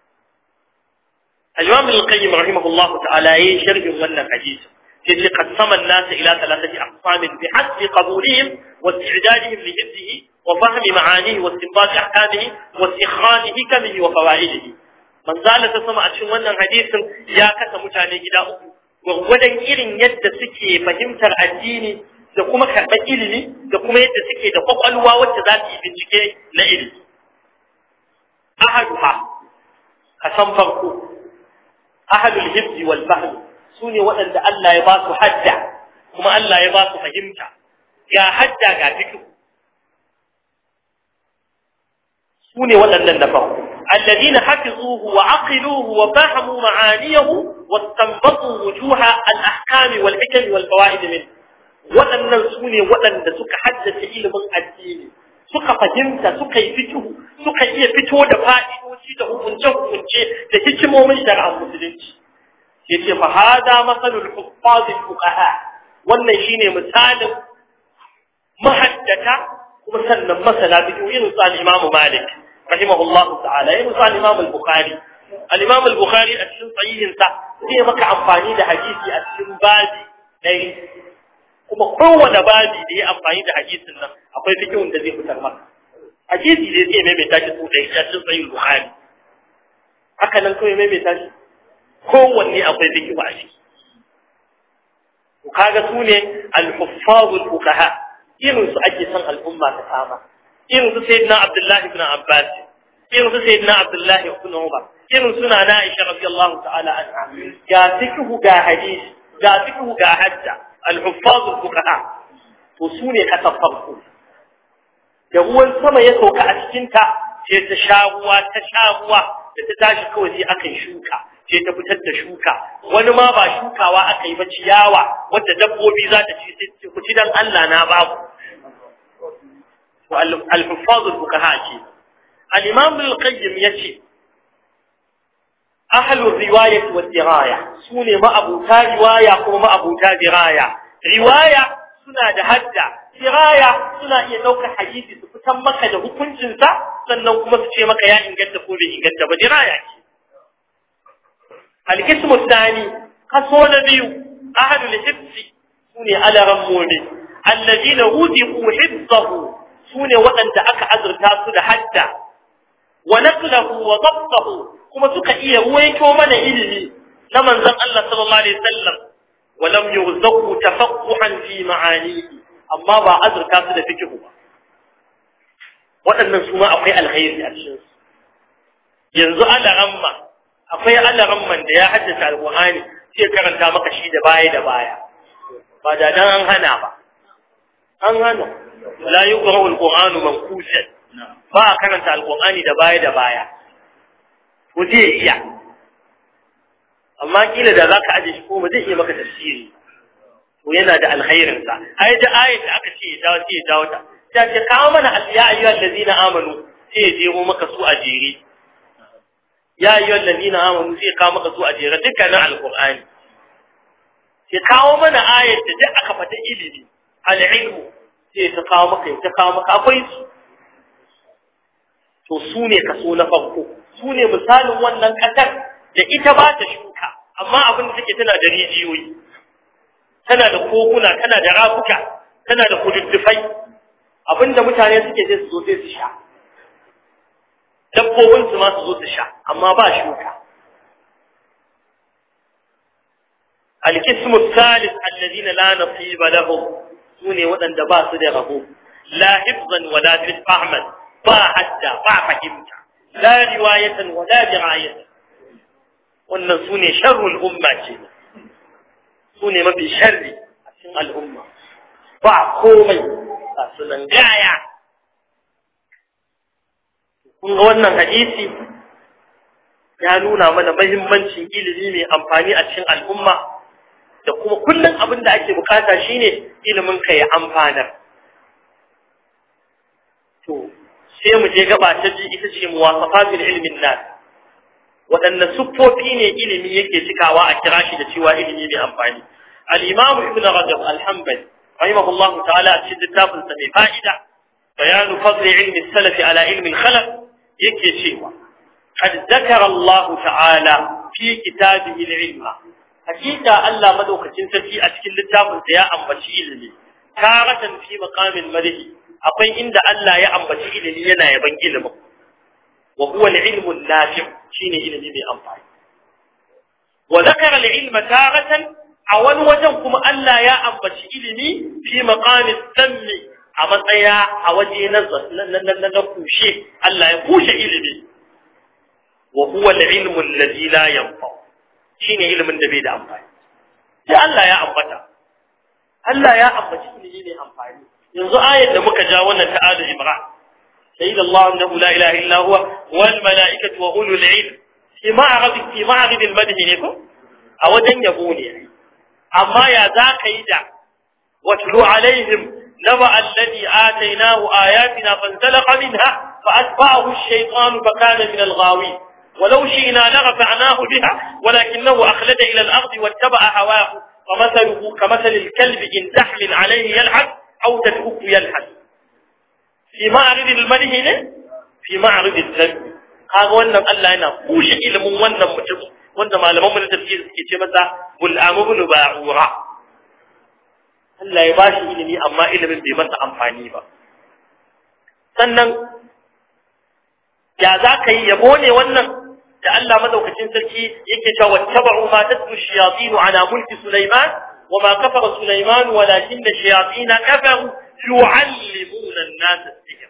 S2: الإمام القيم رحمه الله تعالى يشرح من حديث الذي قسم الناس إلى ثلاثة أقسام بحسب قبولهم واستعدادهم لحفظه وفهم معانيه واستنباط أحكامه واستخراج حكمه وفوائده من زال تسمع cikin wannan hadisin ya kasa mutane gida uku gwargwadon irin yadda suke fahimtar addini da kuma karɓar ilimi da kuma yadda suke da kwakwalwa wacce za su yi bincike na ilimi ahaduha kasan farko ahlul hibzi wal fahm sune waɗanda Allah ya ba su hadda kuma Allah ya ba su fahimta ga hadda ga fiqh sune waɗannan na farko الذين حفظوه وعقلوه وفهموا معانيه واستنبطوا وجوه الأحكام والحكم والفوائد منه waɗannan su ne waɗanda suka haddace ilimin addini suka fahimta suka yi fito suka iya fito da fa'idoci da hukunce-hukunce da hikimomin shari'ar musulunci ya ce fa hada masalul huffazil fuqaha wannan shine misalin mahaddata kuma sannan masana fiqh irin su al-Imam Malik rahimahullah ta'ala irin su al-Imam al-Bukhari al-Imam al-Bukhari a cikin sahihin sa zai maka amfani da hadisi a cikin babi dai kuma kowane babi da ya amfani da hadisin nan akwai fikihun da zai fitar maka hadisi zai zai maimaita shi su ɗaya ya cin sayin buhari haka nan kawai maimaita shi kowanne akwai fikihu a ciki to kaga su ne al-huffazul fuqaha irin su ake son al'umma ta kama irin su sayyidina abdullahi ibn abbas irin su sayyidina abdullahi ibn umar irin suna na aisha radiyallahu ta'ala anha ga fikihu ga hadisi ga fikihu ga hajja الحفاظ الفقهاء وسوني كتفرقوا da ruwan sama ya sauka a cikinta sai ta sha ruwa ta sha ruwa da ta tashi kawai sai aka yi shuka sai ta fitar da shuka wani ma ba shukawa aka yi ba ciyawa wadda dabbobi za ta ci sai ku ci dan Allah na babu to al-huffaz al-fuqaha ce al-imam al-qayyim yace ahlu riwayat wa diraya sune ma'abuta riwaya kuma ma'abuta diraya riwaya suna da hadda diraya suna iya daukar hadisi su fitan maka da hukuncin sa sannan kuma su ce maka ya inganta ko bai inganta ba diraya ce al-qismu thani kaso na biyu ahlu al-hifz sune alaran mu'min alladina wudiqu hifzahu sune waɗanda aka azurta su da hadda wa naqlahu wa dabtahu kuma suka iya ruwaito mana ilimi na manzon Allah sallallahu alaihi wasallam wa lam yurzaqu tafaqquhan fi ma'anihi amma ba azurta su da fikihu ba waɗannan su ma akwai alkhairi a cikin su yanzu alaramma akwai alaramman da ya haddace alqur'ani sai karanta maka shi da baya da baya ba da dan an hana ba an hana la yuqra'u alqur'anu manqusan ba a karanta alqur'ani da baya da baya ko zai iya amma kila da zaka aje shi ko ba zai iya maka tafsiri to yana da alkhairin sa ai da ayat da aka ce ya dawo sai ya dawo ta ta ce kawo mana ya ayyuhal ladina amanu sai ya jero maka su a jere ya ayyuhal ladina amanu sai ya kawo maka su a jere dukkanin alqur'ani sai kawo mana ayat da duk aka fata ilimi al-ilmu sai ta kawo maka ta kawo maka akwai su to su ne kaso na farko su ne misalin wannan ƙasar da ita ba ta shuka amma abin da take tana da rijiyoyi tana da koguna tana da rafuka tana da kududdufai abin da mutane suke je su zo sai su sha dabbobin su ma su zo su sha amma ba shuka القسم الثالث الذين لا نصيب لهم سوني ودن دبا da rabo لا حفظا ولا فهما ba hadda ba fahimta la riwayatan wa la dirayatan wannan sune sharrul umma ce sune mafi sharri a cikin al'umma ba komai ba su nan gaya kun ga wannan hadisi ya nuna mana mahimmancin ilimi mai amfani a cikin al'umma da kuma kullum abin da ake bukata shine ilimin ka ya amfanar to sai mu je gaba ta ji ita ce muwasafatul ilmin nas waɗanne siffofi ne ilimi yake cikawa a kira shi da cewa ilimi mai amfani al-imam ibn rajab al-hanbali rahimahullahu ta'ala a cikin littafin sa mai fa'ida bayanu fadl ilmi salaf ala ilmi al-khalaf yake cewa qad zakara Allah ta'ala fi kitabihi al-ilma hakika Allah madaukakin sarki a cikin littafin sa ya ambaci ilimi taratan fi maqamin madhi akwai inda Allah ya ambaci ilimi yana yaban ilimin wa huwa al-ilmu an-nafi' shine ilimi mai amfani wa zakara al-ilma taratan a wani wajen kuma Allah ya ambaci ilimi fi maqamin sammi a matsaya a waje na na na kushe Allah ya kushe ilimi wa huwa al-ilmu alladhi la yanfa shine ilimin da bai da amfani sai Allah ya ambata Allah ya ambaci ilimi mai amfani yanzu ayat da muka ja wannan ta Ali Imran sayyid Allah annahu la ilaha illa huwa wal malaikatu wa ulul ilm fi ma'rad fi ma'rad al madh ne ko a wajen yabo ne amma ya za ka yi da watlu alaihim naba alladhi atainahu ayatina fanzalaqa minha فأتبعه الشيطان فكان من الغاوين ولو شئنا لرفعناه بها ولكنه أخلد إلى الأرض واتبع هواه فمثله كمثل الكلب إن تحمل عليه يلعب أو تتركه يلحد في معرض المده في معرض الذنب kaga wannan Allah yana kushe ilimin wannan mutum wanda malaman mun tafsir suke ce masa bul amru ba'ura Allah ya bashi ilimi amma ilimin bai masa amfani ba sannan ya za ka yi yabo ne wannan da Allah madaukakin sarki yake cewa wattaba'u ma tatlu shayatin ala mulki Sulaiman wa ma kafara Sulaiman walakin shayatin kafaru yu'allimuna an-nas as-sihr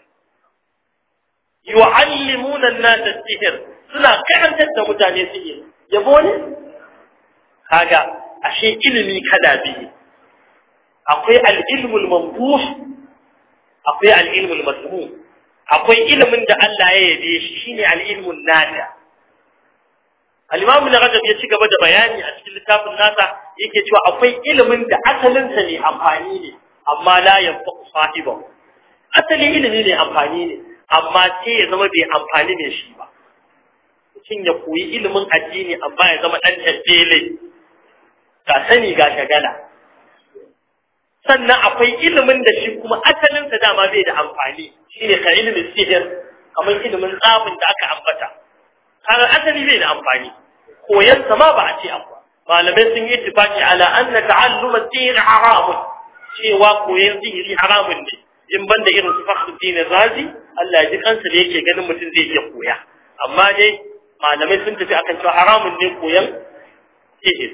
S2: yu'allimuna an-nas as-sihr suna karantar da mutane sihir yabo ne kaga ashe ilimi kada biyu akwai al-ilmu al-mamduh akwai al-ilmu al-masmum akwai ilimin da Allah ya yabe shi shine al-ilmun nafi al-imam ibn rajab ya ci gaba da bayani a cikin littafin nasa yake cewa akwai ilimin da asalin sa ne amfani ne amma la yanfa sahiba asali ilimi ne amfani ne amma sai ya zama bai amfani ne shi ba mutum ya koyi ilimin addini amma ya zama dan tabbele ga sani ga shagala sannan akwai ilimin da shi kuma asalinsa dama bai da amfani shine ka ilimin sihir kamar ilimin tsafin da aka ambata kaga asali bai da amfani koyan sa ma ba a ce abu malamai sun yi tufaki ala anna ta'alluma sihir haramun cewa koyan sihiri haramun ne in banda irin su fakhruddin razi Allah ya ji kansa da yake ganin mutum zai iya koya amma dai malamai sun tafi akan cewa haramun ne koyan sihir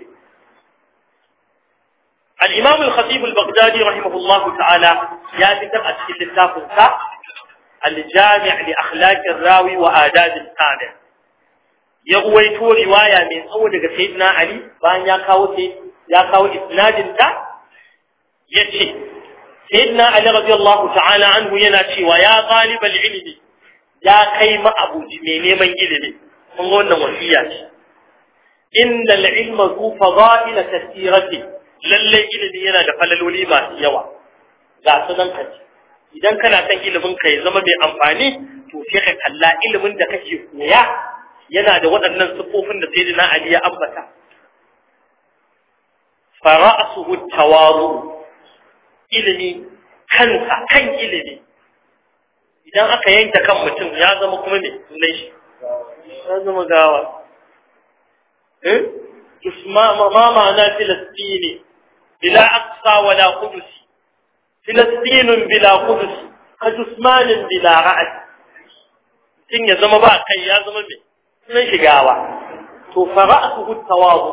S2: الإمام الخطيب البغدادي رحمه الله تعالى ياتي أسكي للتافنسا الجامع لأخلاق الراوي وآداب السامع يغويت رواية من أول سيدنا علي بان يكاو يكاو إسناد تا يتي سيدنا علي رضي الله تعالى عنه يناتي ويا طالب العلم يا كيم أبو جميني من علمي من قلنا وحياتي إن العلم ذو فضائل كثيرة lallai ilimi yana da falaloli masu yawa ga su nan kaji idan kana son ilimin ka ya zama mai amfani to sai ka kalla ilimin da kake koya yana da waɗannan siffofin da sayyidina Ali ya ambata fara'suhu tawazu ilimi kansa kan ilimi idan aka yanke kan mutum ya zama kuma me sunan shi ya zama gawa eh isma ma ma'ana filistini بلا أقصى ولا قدس فلسطين بلا قدس كجثمان بلا رأس sun ya zama ba kai ya zama mai sunan shigawa to fara'atuhu tawazu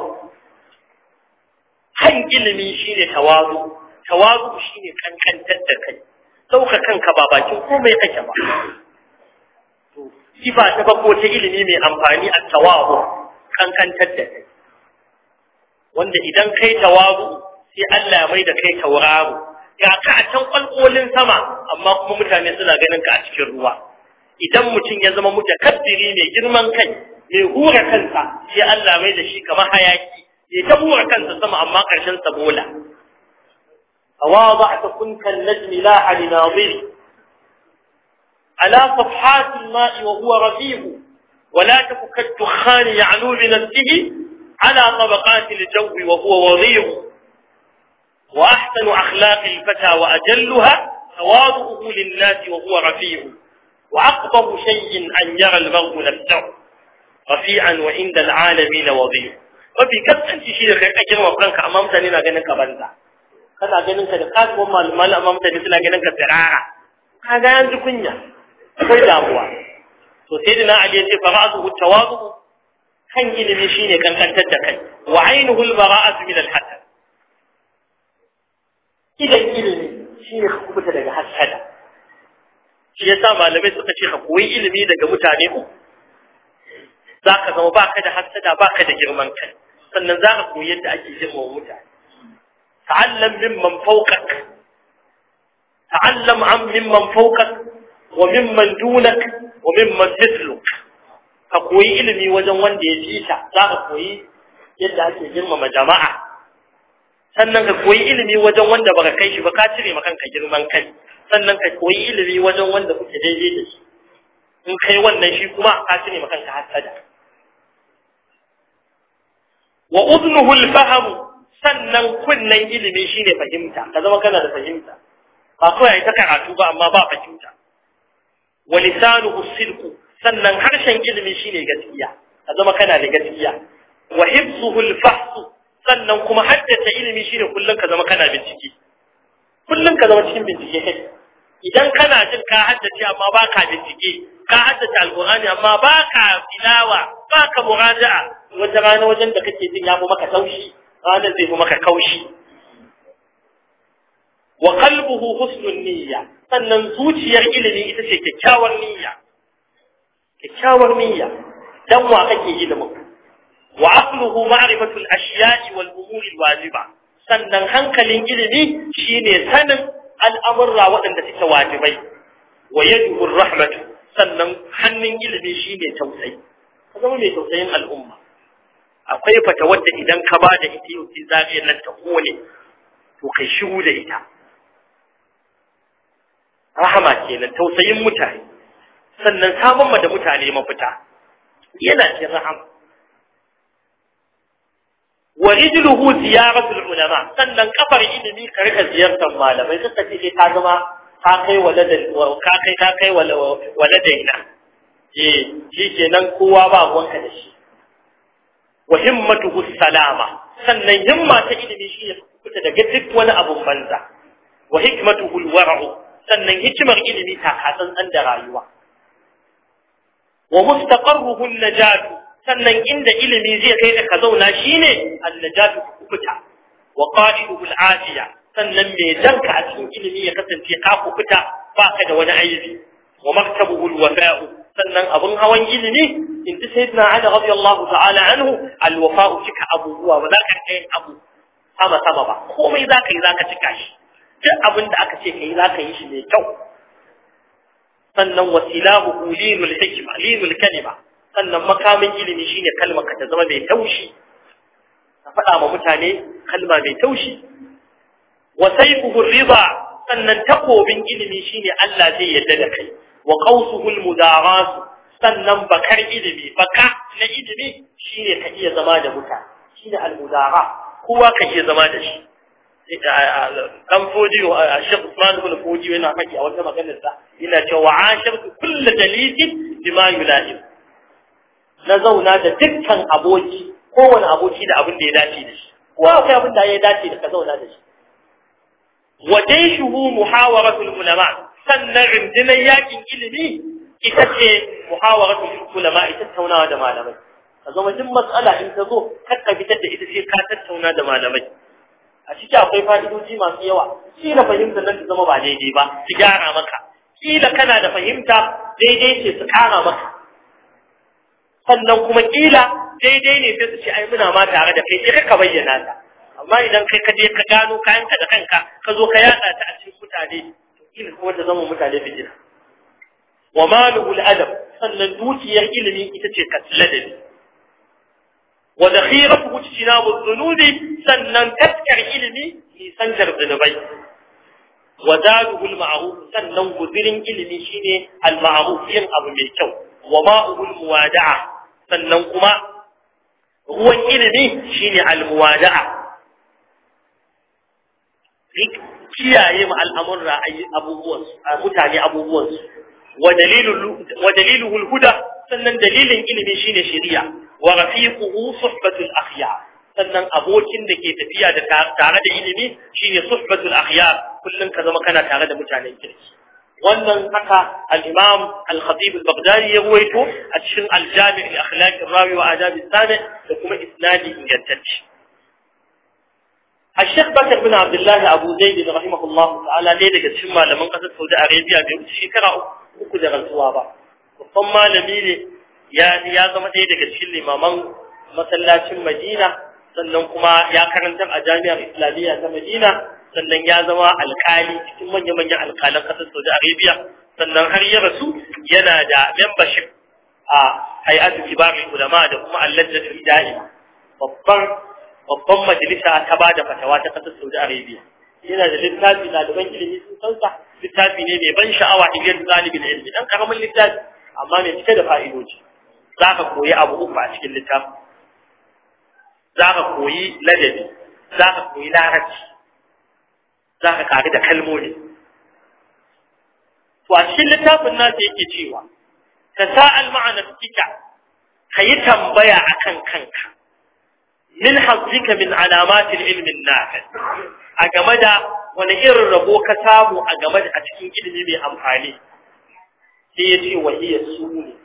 S2: kan ilimi shine tawazu tawazu shine kankantar da kai sauka kanka ba bakin komai kake ba to sifa ta bako ta ilimi mai amfani a tawazu kankantar da kai wanda idan kai tawazu sai Allah ya mai da kai tauraro ga ka a can kwalkolin sama amma kuma mutane suna ganin ka a cikin ruwa idan mutum ya zama mutakabbiri mai girman kai mai hura kansa sai Allah mai da shi kamar hayaki ya ta hura kansa sama amma karshen sa bola أواضعت كنك النجم لاح لناظري على صفحات الماء وهو رفيع ولا تك كالدخان يعلو بنفسه على طبقات الجو وهو وضيع وأحسن أخلاق الفتى وأجلها تواضعه للناس وهو رفيع وأقبض شيء أن يرى المرء نفسه رفيعا وعند العالمين وضيع وفي كسان شيء da kai kake wa kanka amma mutane na ganin ka banza kana ganin ka da kasuwan malaman amma mutane suna ganin ka tsirara kaga yanzu kunya akwai damuwa to sai dina ali yace fara'atu tawadu kan ilimi shine kankantar da kai wa ainuhu al-bara'atu min al-hasad idan ilimi shi ne ka kubuta daga hasada shi yasa malamai suka ce ka koyi ilimi daga mutane uku za ka zama baka da hasada baka da girman kai sannan za ka koyi yadda ake girmama mutane ta'allam mimman fawqak ta'allam an mimman fawqak wa mimman dunak wa mimman mithluk ka koyi ilimi wajen wanda ya fita za ka koyi yadda ake girmama jama'a sannan ka koyi ilimi wajen wanda baka kai shi ba ka cire ma kanka girman kai sannan ka koyi ilimi wajen wanda kuke daidai da shi in kai wannan shi kuma ka cire ma kanka hasada wa udnuhu al-fahm sannan kunnan ilimi shine fahimta ka zama kana da fahimta ba kawai ta karatu ba amma ba fahimta wa lisanuhu sidqu sannan harshen ilimi shine gaskiya ka zama kana da gaskiya wa hifzuhu al-fahs sannan kuma haddace ilimi shine kullun ka zama kana bincike kullun ka zama cikin bincike kai idan kana jin ka haddace amma ba ka bincike ka haddace alqur'ani amma ba ka tilawa ba ka muraja'a wata rana wajen da kake jin ya fi maka taushi ranar zai fi maka kaushi wa qalbuhu husnun niyya sannan zuciyar ilimi ita ce kyakkyawar niyya kyakkyawar niyya dan wa kake ilimin wa aqluhu ma'rifatu al-ashiya'i wal umuri al-wajiba sannan hankalin ilimi shine sanin al'amurra waɗanda suke wajibai wa yaduhu rahmatu sannan hannun ilimi shine tausayi ka zama mai tausayin al'umma akwai fata wadda idan ka ba da ita yau sai zariyar nan ta kone to kai shiru da ita rahama kenan tausayin mutane sannan samun ma da mutane mafita yana cin rahama wa rijluhu ziyaratul ulama sannan kafar ilimi ka rika ziyartar malamai suka ce sai ka zama ka kai waladan ka kai ka kai waladaina eh shikenan kowa ba wanka da shi wa himmatuhu salama sannan himma ta ilimi shi ne fita daga duk wani abun banza wa hikmatuhu alwara'u sannan hikimar ilimi ta katsantsan da rayuwa wa mustaqarruhu an-najatu sannan inda ilimi zai kai ka zauna shine an-najatu kufuta wa qa'iduhu al-afiya sannan me danka a cikin ilimi ya kasance ka kufuta baka da wani aibi wa maktabuhu al-wafa'u sannan abun hawan ilimi in ji sayyidina Ali radiyallahu ta'ala anhu al-wafa'u cika abubuwa ba za ka kai abu sama sama ba komai za ka yi za ka cika shi duk abin da aka ce ka yi za ka yi shi mai kyau sannan wasilahu linul hikma linul kalima sannan makamin ilimi shine kalmar ka ta zama mai taushi ka faɗa ma mutane kalma mai taushi wa sayfuhu ridha sannan takobin ilimi shine Allah zai yarda da kai wa qawsuhu al sannan bakar ilimi baka na ilimi shine ka iya zama da mutane shine al-mudara kowa ka iya zama da shi dan fodiyo a Sheikh Usman ibn Fodiyo yana faɗi a wata maganar sa yana cewa ashirtu kullu dalisin bima yulahim na zauna da dukkan aboki kowane aboki da abin da ya dace da shi kowa akwai abin da ya dace da ka zauna da shi wa jayshuhu muhawaratul ulama sannan rundunar yakin ilimi ita ce muhawaratul ulama ita tattaunawa da malamai ka zama duk matsala in ta zo kar ka fitar da ita sai ka tattauna da malamai a ciki akwai fa'idoji masu yawa kila fahimta nan ta zama ba daidai ba su gyara maka kila kana da fahimta daidai ce su kara maka sannan kuma kila daidai ne sai su ce ai muna ma tare da kai sai ka bayyana ta amma idan kai ka je ka gano kayanka da kanka ka zo ka yada ta a cikin mutane to kila kuma ta zama mutane fitina wa maluhu al-adab sannan dukiyar ilimi ita ce kasladabi wa dakhiratuhu ijtinabu dhunubi sannan taskar ilimi nisantar zunubai wa zaduhu al-ma'ruf sannan guzirin ilimi shine al-ma'ruf yin abu mai kyau wa ma'uhu al-muwada'a sannan kuma ruwan ilimi shine al-muwada'a kiyaye ma al'amurra abubuwan mutane abubuwan su wa daliluhu al-huda sannan dalilin ilimi shine shari'a wa rafiquhu suhbatul akhyar sannan abokin da ke tafiya da tare da ilimi shine suhbatul akhyar kullun ka zama kana tare da mutanen kirki wannan haka al-imam al-khatib al-baghdadi ya ruwaito a cikin al-jami' li akhlaq ar-rawi wa adab as-sami' da kuma isnadi ingantacce الشيخ بكر بن عبد الله أبو زيد رحمه الله تعالى ne daga cikin malaman ƙasar Saudi Arabia bai wuce shekara uku da rantsuwa ba babban malami ne ya ya zama ɗaya daga cikin limaman masallacin Madina sannan kuma ya karantar a jami'ar Islamiyya ta Madina sannan ya zama alkali cikin manya-manyan alkalan ƙasar Saudi Arabia sannan har ya rasu yana da membership a hay'atu kibarin ulama da kuma allajnatul da'ima babban babban majalisa ta bada fatawa ta ƙasar Saudi Arabia yana da littafi ɗaliban ilimi sun san sa littafi ne mai ban sha'awa iliyar ɗalibin ilimi dan karamin littafi amma mai cike da fa'idoji za ka koyi abu uku a cikin littafin za ka koyi ladabi za ka koyi larabci za ka kari da kalmomi to a cikin littafin nasa yake cewa ka sa'al ma'ana tika ka yi tambaya akan kanka min hazzika min alamatin ilmin nafi a game da wani irin rabo ka samu a game da a cikin ilimi mai amfani sai ya ce wahiyar su ne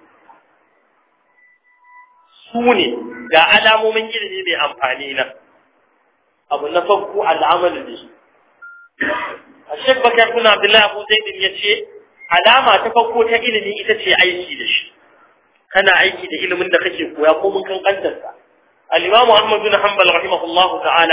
S2: su ne ga alamomin ilimi mai amfani nan abu na farko al'amalin da shi a shek bakar kuna abdullahi abu zaidin ya ce alama ta farko ta ilimi ita ce aiki da shi kana aiki da ilimin da kake koya ko mun kankantarsa al-imamu ahmad bin hanbal rahimahullahu ta'ala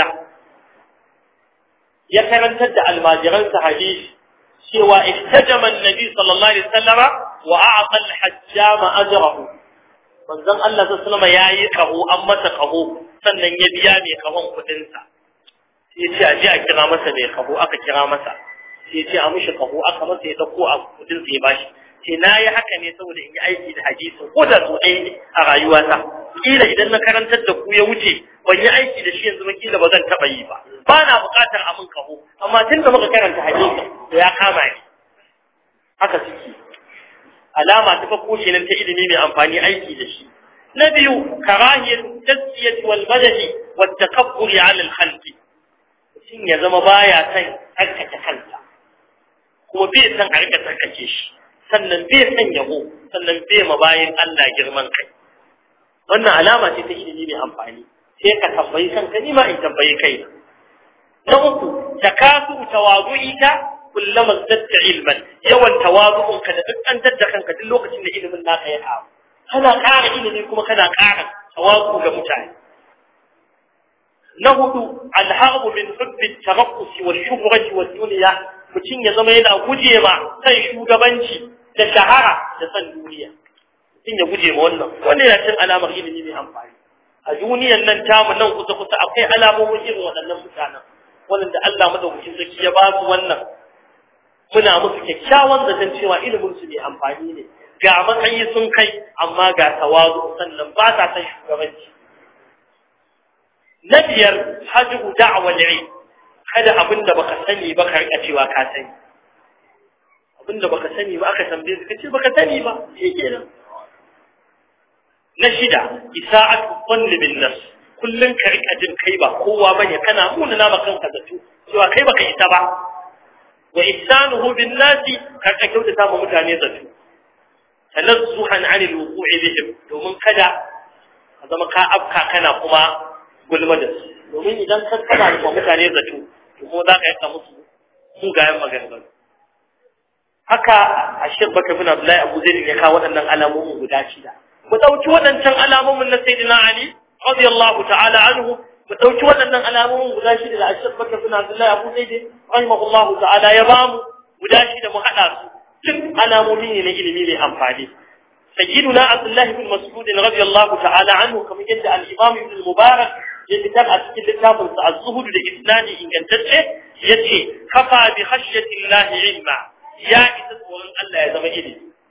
S2: ya karantar da almajiransa hadisi cewa ihtajama an-nabi sallallahu alaihi wasallama wa a'ta al-hajjama ajrahu manzon Allah sallallahu alaihi yayi kaho an masa kaho sannan ya biya mai kahon kudin sa sai ya ce a je a kira masa mai kaho aka kira masa sai ya ce a mishi kaho aka masa ya dauko a kudin sa ya bashi sai na yi haka ne saboda in yi aiki da hadisi ko da su ɗaya ne a rayuwata kila idan na karantar da ku ya wuce ban yi aiki da shi yanzu ba kila ba zan taɓa yi ba ba na buƙatar a min kaho amma tun da muka karanta hadisi to ya kama ni haka suke alama ta farko kenan ta ilimi mai amfani aiki da shi na biyu karahiyar tasfiyati wal madadi wat takabburi ala al khalqi mutum ya zama baya son tsarkake kansa kuma bai san a rika tsarkake shi sannan bai san yabo sannan bai ma bayan Allah girman kai wannan alama ce ta ilimi mai amfani sai ka tambayi kanka ni ma in tambayi kai na uku takasu tawadu'ika kullama zadda ilman yawan tawazu'un ka da duk an dadda kanka duk lokacin da ilimin naka ya kawo kana ƙara ilimi kuma kana ƙara tawazu ga mutane na hudu alharbu min hubbi taraqqus wa shuhrati wa dunya mutum ya zama yana guje ma san shugabanci da shahara da san duniya mutum ya guje ma wannan wannan yana cin alamar ilimi mai amfani a duniyan nan tamu nan kusa kusa akwai alamomin irin waɗannan mutanen wanda Allah madaukakin sarki ya ba su wannan muna musu kyakkyawan zaton cewa ilimin su mai amfani ne ga matsayi sun kai amma ga tawazu sannan ba sa san shugabanci na biyar hajju da'wal ilm kada abinda baka sani ba ka rika cewa ka sani abinda baka sani ba aka tambaye ka ce baka sani ba shikenan na shida isa'atu dhanni bin nafs kullun ka rika jin kai ba kowa bane kana muna na ba kanka zato cewa kai baka isa ba wa ihsanuhu bin nasi ka ka kyautata ma mutane zato tanazzuhan 'anil wuqu'i bihim domin kada ka zama ka afka kana kuma gulma da su domin idan ka kana da mutane zato to ko za ka yanka musu mugayen maganganu haka a shek baka bin abdullahi abu zai ya kawo waɗannan alamomin guda shida mu ɗauki waɗancan alamomin na sayyidina ali radiyallahu ta'ala anhu mu ɗauki waɗannan alamomin guda shida da a shek baka bin abdullahi abu zai rahimahullahu ta'ala ya bamu guda shida mu haɗa su duk alamomi ne na ilimi mai amfani سيدنا عبد الله بن مسعود رضي الله تعالى عنه كما يدعى الإمام ابن المبارك يكتب أسكي الكتاب الزهد لإسناني إن كنت يتي كفى بخشية الله علما يا إسس ورن الله يزم إلي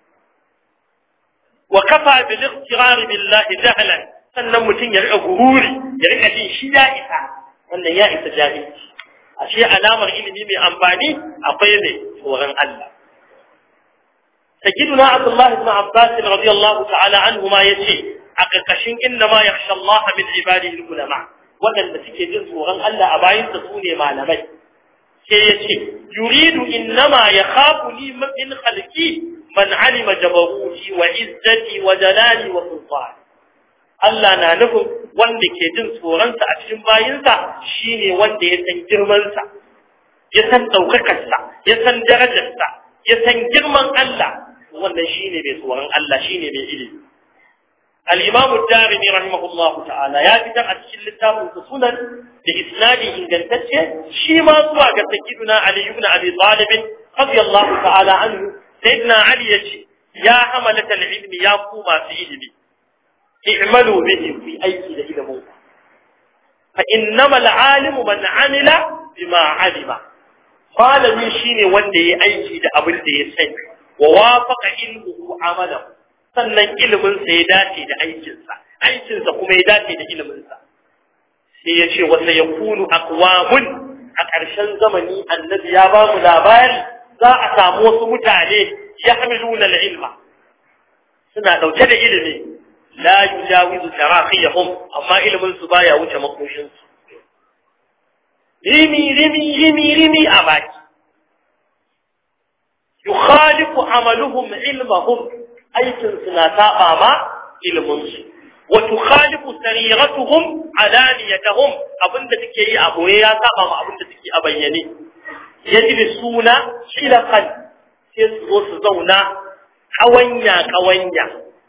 S2: وكفى بالاغترار بالله جهلا sannan mutum ya rika gururi ya rika jin shi ya isa wannan ya isa jahilci ashe alamar ilimi mai amfani akwai mai tsoron Allah سيدنا عبد الله بن عباس رضي الله تعالى عنهما يتي أقرقشين إنما يخشى الله من عباده العلماء وأن تكي جنس وغن ألا أباين تصوني ما لمي يتي يريد إنما يخافني من خلقي من علم جبروتي وعزتي وجلالي وسلطاني Allah na nufin wanda ke jin tsoronsa a cikin bayinsa shine wanda ya san girmansa, ya san ɗaukakarsa, ya san darajarsa, ya san girman Allah, wannan shi ne mai tsoron Allah shi ne mai ilimi al-imam ad-darimi rahimahullahu ta'ala ya fitar a cikin littafin sunan da isnadi ingantacce shi ma zuwa ga sayyiduna ali ibn abi talib radiyallahu ta'ala anhu sayyidina ali yace ya hamalat al-ilm ya ku masu ilimi i'malu bihi fi aiki da ilimin fa innama al-alimu man amila bima alima malami shine wanda yayi aiki da abin da ya sani wa wafaqa ilmuhu amalahu sannan ilimin sa ya dace da aikin sa aikin sa kuma ya dace da ilimin sa sai ya ce wa sayakunu aqwamun a ƙarshen zamani annabi ya ba mu labari za a samu wasu mutane yahmiluna al-ilma suna dauke da ilimi la yujawizu taraqiyahum amma ilimin su baya wuce makoshin su rimi rimi rimi rimi a baki yukhalifu amaluhum ilmahum aikin su na saba ma ilimin su wa tukhalifu sariratuhum alaniyatuhum abinda suke yi a boye ya saba ma abinda suke a bayyane yajlisuna shilaqan sai su zo su zauna kawanya kawanya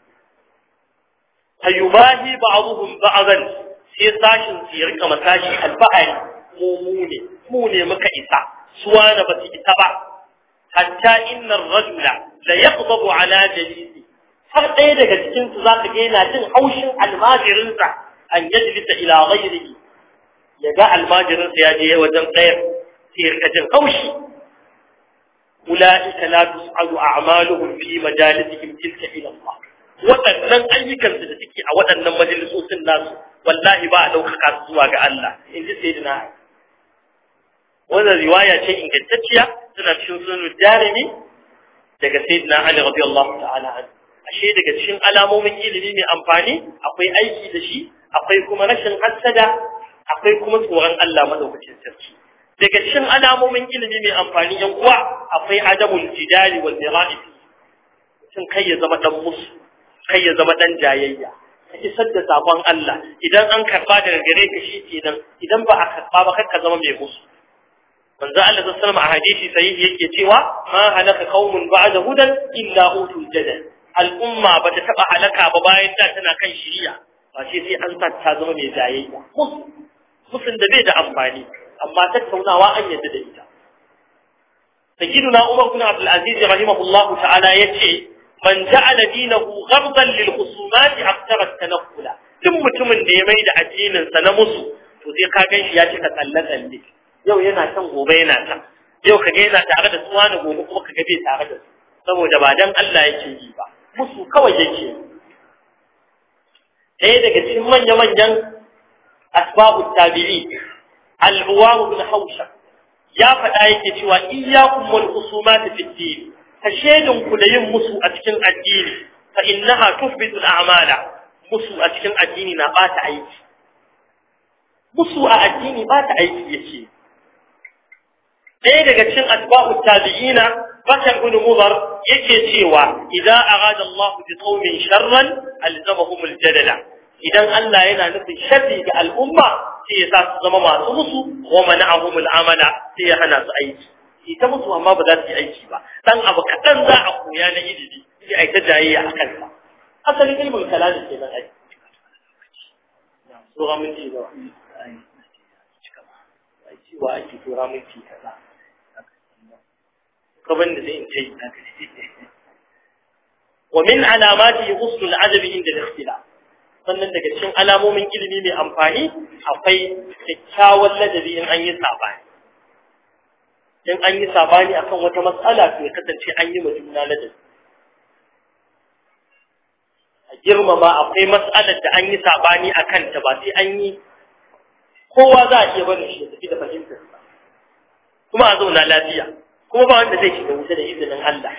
S2: fayubahi ba'dhum ba'dan sai sashin su ya rika matashi alfahari mu mu ne mu ne muka isa suwa da basu isa ba hatta inna ar-rajula la yaqdabu ala jalisi har ɗaya daga cikin su zaka ga yana jin haushin almajirin sa an yajlisa ila ghayrihi ya ga almajirin sa ya je wajen ɗaya sai ya rika jin haushi ulaika la tus'alu a'maluhum fi majalisihim tilka ila Allah waɗannan ayyukansu da suke a waɗannan majalisosin nasu wallahi ba a ɗaukaka su zuwa ga Allah in ji sai dina wannan riwaya ce ingantacciya tana cikin sunan jarumi daga sayyidina Ali radiyallahu ta'ala anhu ashe daga cikin alamomin ilimi mai amfani akwai aiki da shi akwai kuma rashin hassada akwai kuma tsoron Allah madaukakin sarki daga cikin alamomin ilimi mai amfani yan uwa akwai adamul jidali wal mira'i sun kai ya zama dan musu kai ya zama dan jayayya ka isar da sabon Allah idan an karba daga gare ka shi kenan idan ba a karba ba ka zama mai musu manzo Allah sallallahu alaihi wasallam a hadisi sahihi yake cewa ma halaka qaumun ba'da hudan illa utul jadal al'umma ba ta taba halaka ba bayan da tana kan shiriya ba sai sai an sa ta zama mai jayayya musun da bai da amfani amma tattaunawa an yadda da ita sayyiduna Umar bin Abdul Aziz rahimahullahu ta'ala yace man ja'ala dinahu ghardan lil khusumat akthara at-tanaqqula duk mutumin da ya mai da addinin sa na musu to sai ka ganshi ya cika tsalle tsalle yau yana can gobe yana can yau kaga yana tare da suwa da gobe kuma kaga bai tare da su saboda ba dan Allah yake yi ba musu kawai yake ɗaya daga cikin manya manyan asbabu tabi'i al-uwam bin hawsha ya faɗa yake cewa iyyakum wal khusumat fi din ka shedin ku da yin musu a cikin addini fa innaha tufbitu al-a'mala musu a cikin addini na bata aiki musu a addini bata aiki yake ɗaya daga cikin asba'u tabi'ina bakar bin mudar yake cewa idan arada Allah bi qaumin sharran alzamahum al-jadala idan Allah yana nufin sharri ga al'umma sai ya sa su zama masu musu wa mana'ahum al-amala sai ya hana su aiki ita musu amma ba za su yi aiki ba dan abu kaɗan za a koya na ilimi sai a yi ta jayayya a kansa asalin ilmin kalami ke nan aiki Sura minti ba. Cewa ake tura minti kaza. Kaban da zai in ce wa min alamati ghusl al-adab inda al-ikhtilaf sannan daga cikin alamomin ilimi mai amfani akwai kyakkyawan ladabi in an yi sabani in an yi sabani akan wata matsala to ya kasance an yi juna ladabi a girmama akwai matsalar da an yi sabani a kanta ba sai an yi kowa za a iya barin shi ya tafi da fahimtar kuma a zauna lafiya kuma ba wanda zai shiga wuta da izinin Allah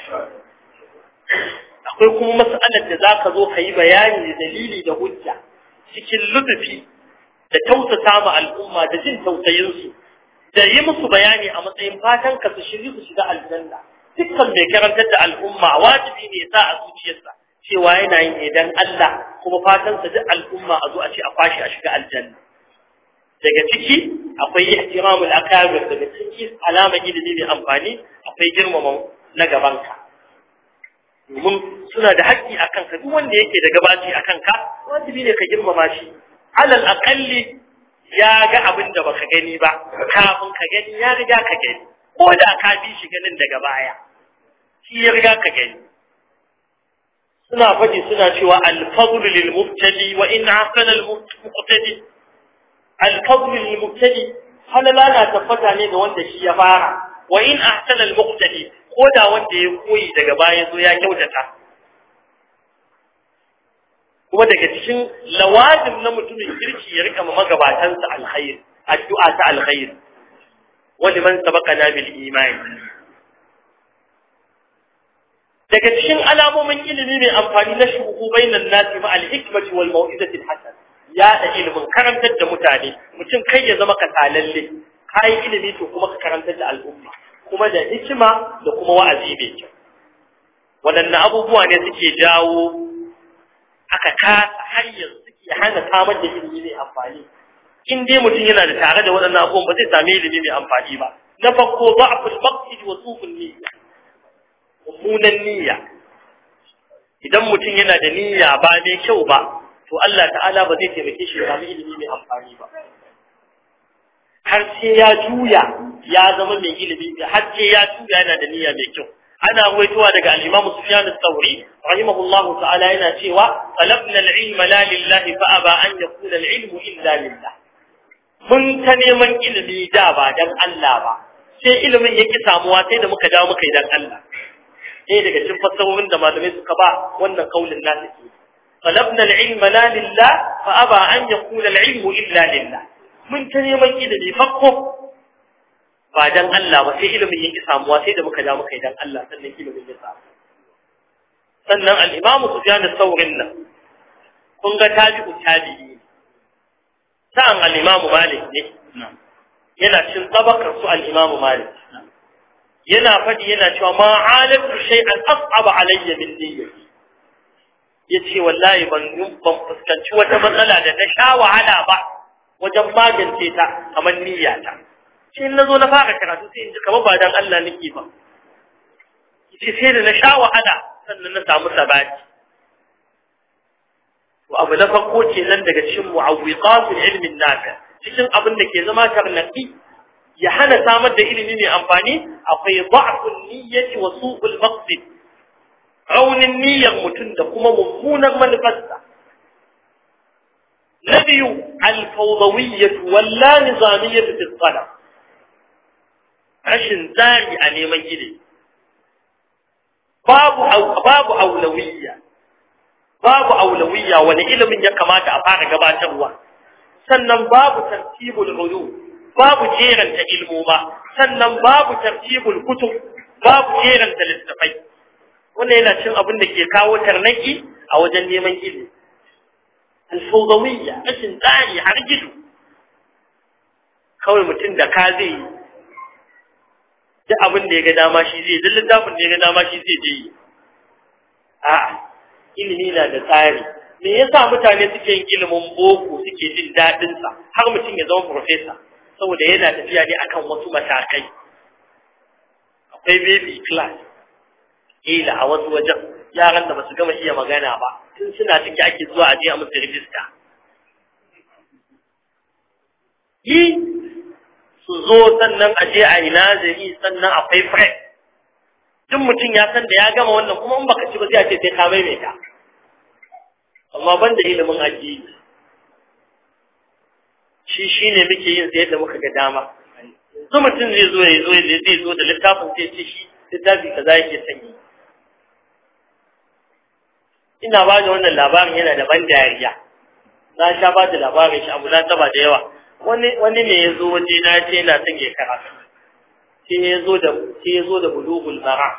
S2: akwai kuma mas'alar da za ka zo ka yi bayani da dalili da hujja cikin lutufi da tausasa ma al'umma da jin tausayinsu da yi musu bayani a matsayin fatan ka su shiri su shiga aljanna dukkan mai karantar da al'umma wajibi ne sa a zuciyarsa cewa yana yin ne dan Allah kuma fatan sa duk al'umma a zo a ce a kwashi a shiga aljanna daga ciki akwai ihtiramul akabir daga ciki alama ilimi mai amfani akwai girmama na gabanka domin suna da haƙƙi a kanka duk wanda yake da gabaci a kanka wajibi ne ka girmama shi alal aƙalli ya ga abin da baka gani ba kafin ka gani ya riga ka gani ko da ka bi shi ganin daga baya shi ya riga ka gani suna faɗi suna cewa alfadl lil mubtadi wa in ahsana al muqtadi alfadl lil mubtadi halala na tabbata ne ga wanda shi ya fara wa in ahsana al muqtadi ko da wanda ya koyi daga baya zo ya kyautata kuma daga cikin lawazim na mutumin kirki ya rika magabatansa alkhair addu'a ta alkhair wa liman sabaqana bil iman daga cikin alamomin ilimi mai amfani na shuhu bainan nasi ma al-hikmati wal mau'izati al-hasan ya da ilimin karantar da mutane mutum kai ya zama kasalalle kai ilimi to kuma ka karantar da al'umma kuma da hikima da kuma wa'azi mai kyau waɗanne abubuwa ne suke jawo aka kasa har yanzu suke hana samar da ilimi mai amfani in dai mutum yana da tare da waɗannan abubuwan ba zai sami ilimi mai amfani ba na farko da'ful maqsid wa su'ul niyya mummunan niyya idan mutum yana da niyya ba mai kyau ba to Allah ta'ala ba zai taimake shi ya sami ilimi mai amfani ba har sai ya juya ya zama mai ilimi har sai ya juya yana da niyya mai kyau ana ruwaitowa daga al-Imam Sufyan al-Thawri rahimahullah ta'ala yana cewa talabna al-ilma la lillahi fa aba an yakuna al-ilmu illa lillah mun ta neman ilimi da ba dan Allah ba sai ilimin yake samuwa sai da muka dawo muka yi dan Allah ɗaya daga cikin fassarorin da malamai suka ba wannan kaulin nasu ke talabna al-ilma la lillah fa aba an yakuna al-ilmu illa lillah mun ta neman ilimi fakko ba dan Allah ba sai ilimin yake samuwa sai da muka da muka yi dan Allah sannan ilimin ya samu sannan al-Imam Sufyan al-Thawrin nan kun ga tabi'u tabi'i sa'an al-Imam Malik ne yana cin tabakar su al-Imam Malik yana faɗi yana cewa ma alatu shay'an as'aba alayya min niyyati yace wallahi ban ban fuskanci wata matsala da na sha wahala ba wajen magance ta kamar niyyata sai in nazo na fara karatu sai in ji kamar ba dan Allah nake ba yace sai da na sha wahala sannan na samu sabati to abu na farko kenan daga cikin mu'awwiqatul ilmin nafi cikin abin da ke zama tarnaqi ya hana samar da ilimi mai amfani akwai da'fun niyyati wa su'ul maqsid raunin niyyar mutum da kuma mummunar manufarsa na biyu alfawdawiyyatu walla nizamiyyatu fi talab rashin tsari a neman ilimi babu babu aulawiyya babu aulawiyya wani ilimin ya kamata a fara gabatarwa sannan babu tartibul ulum babu jeranta ilmoma sannan babu tartibul kutub babu jeranta littafai wannan yana cin abin da ke kawo tarnaki a wajen neman ilimi alfawdawiyya rashin tsari har gido kawai mutum da ka zai yi duk abin da ya ga dama shi zai duk littafin da ya ga dama shi zai je yi a'a ilimi na da tsari me yasa mutane suke yin ilimin boko suke jin daɗin sa har mutum ya zama professor saboda yana tafiya ne akan wasu matakai akwai baby class ila a wasu wajen yaran da basu gama iya magana ba tun suna ciki ake zuwa a je a musu rijista yi su zo sannan a je a yi nazari sannan akwai prep duk mutum ya san da ya gama wannan kuma in baka ci ba sai a ce sai ka maimaita amma ban da ilimin addini shi shine muke yin sai yadda muka ga dama yanzu mutum zai zo ya zo zai zo da littafin sai ce shi littafi kaza yake sanyi ina ba da wannan labarin yana da ban dariya na sha ba da labarin shi abu na taba da yawa wani wani ne ya zo waje na ce yana son ya karatu sai ya zo da sai ya zo da bulughul mara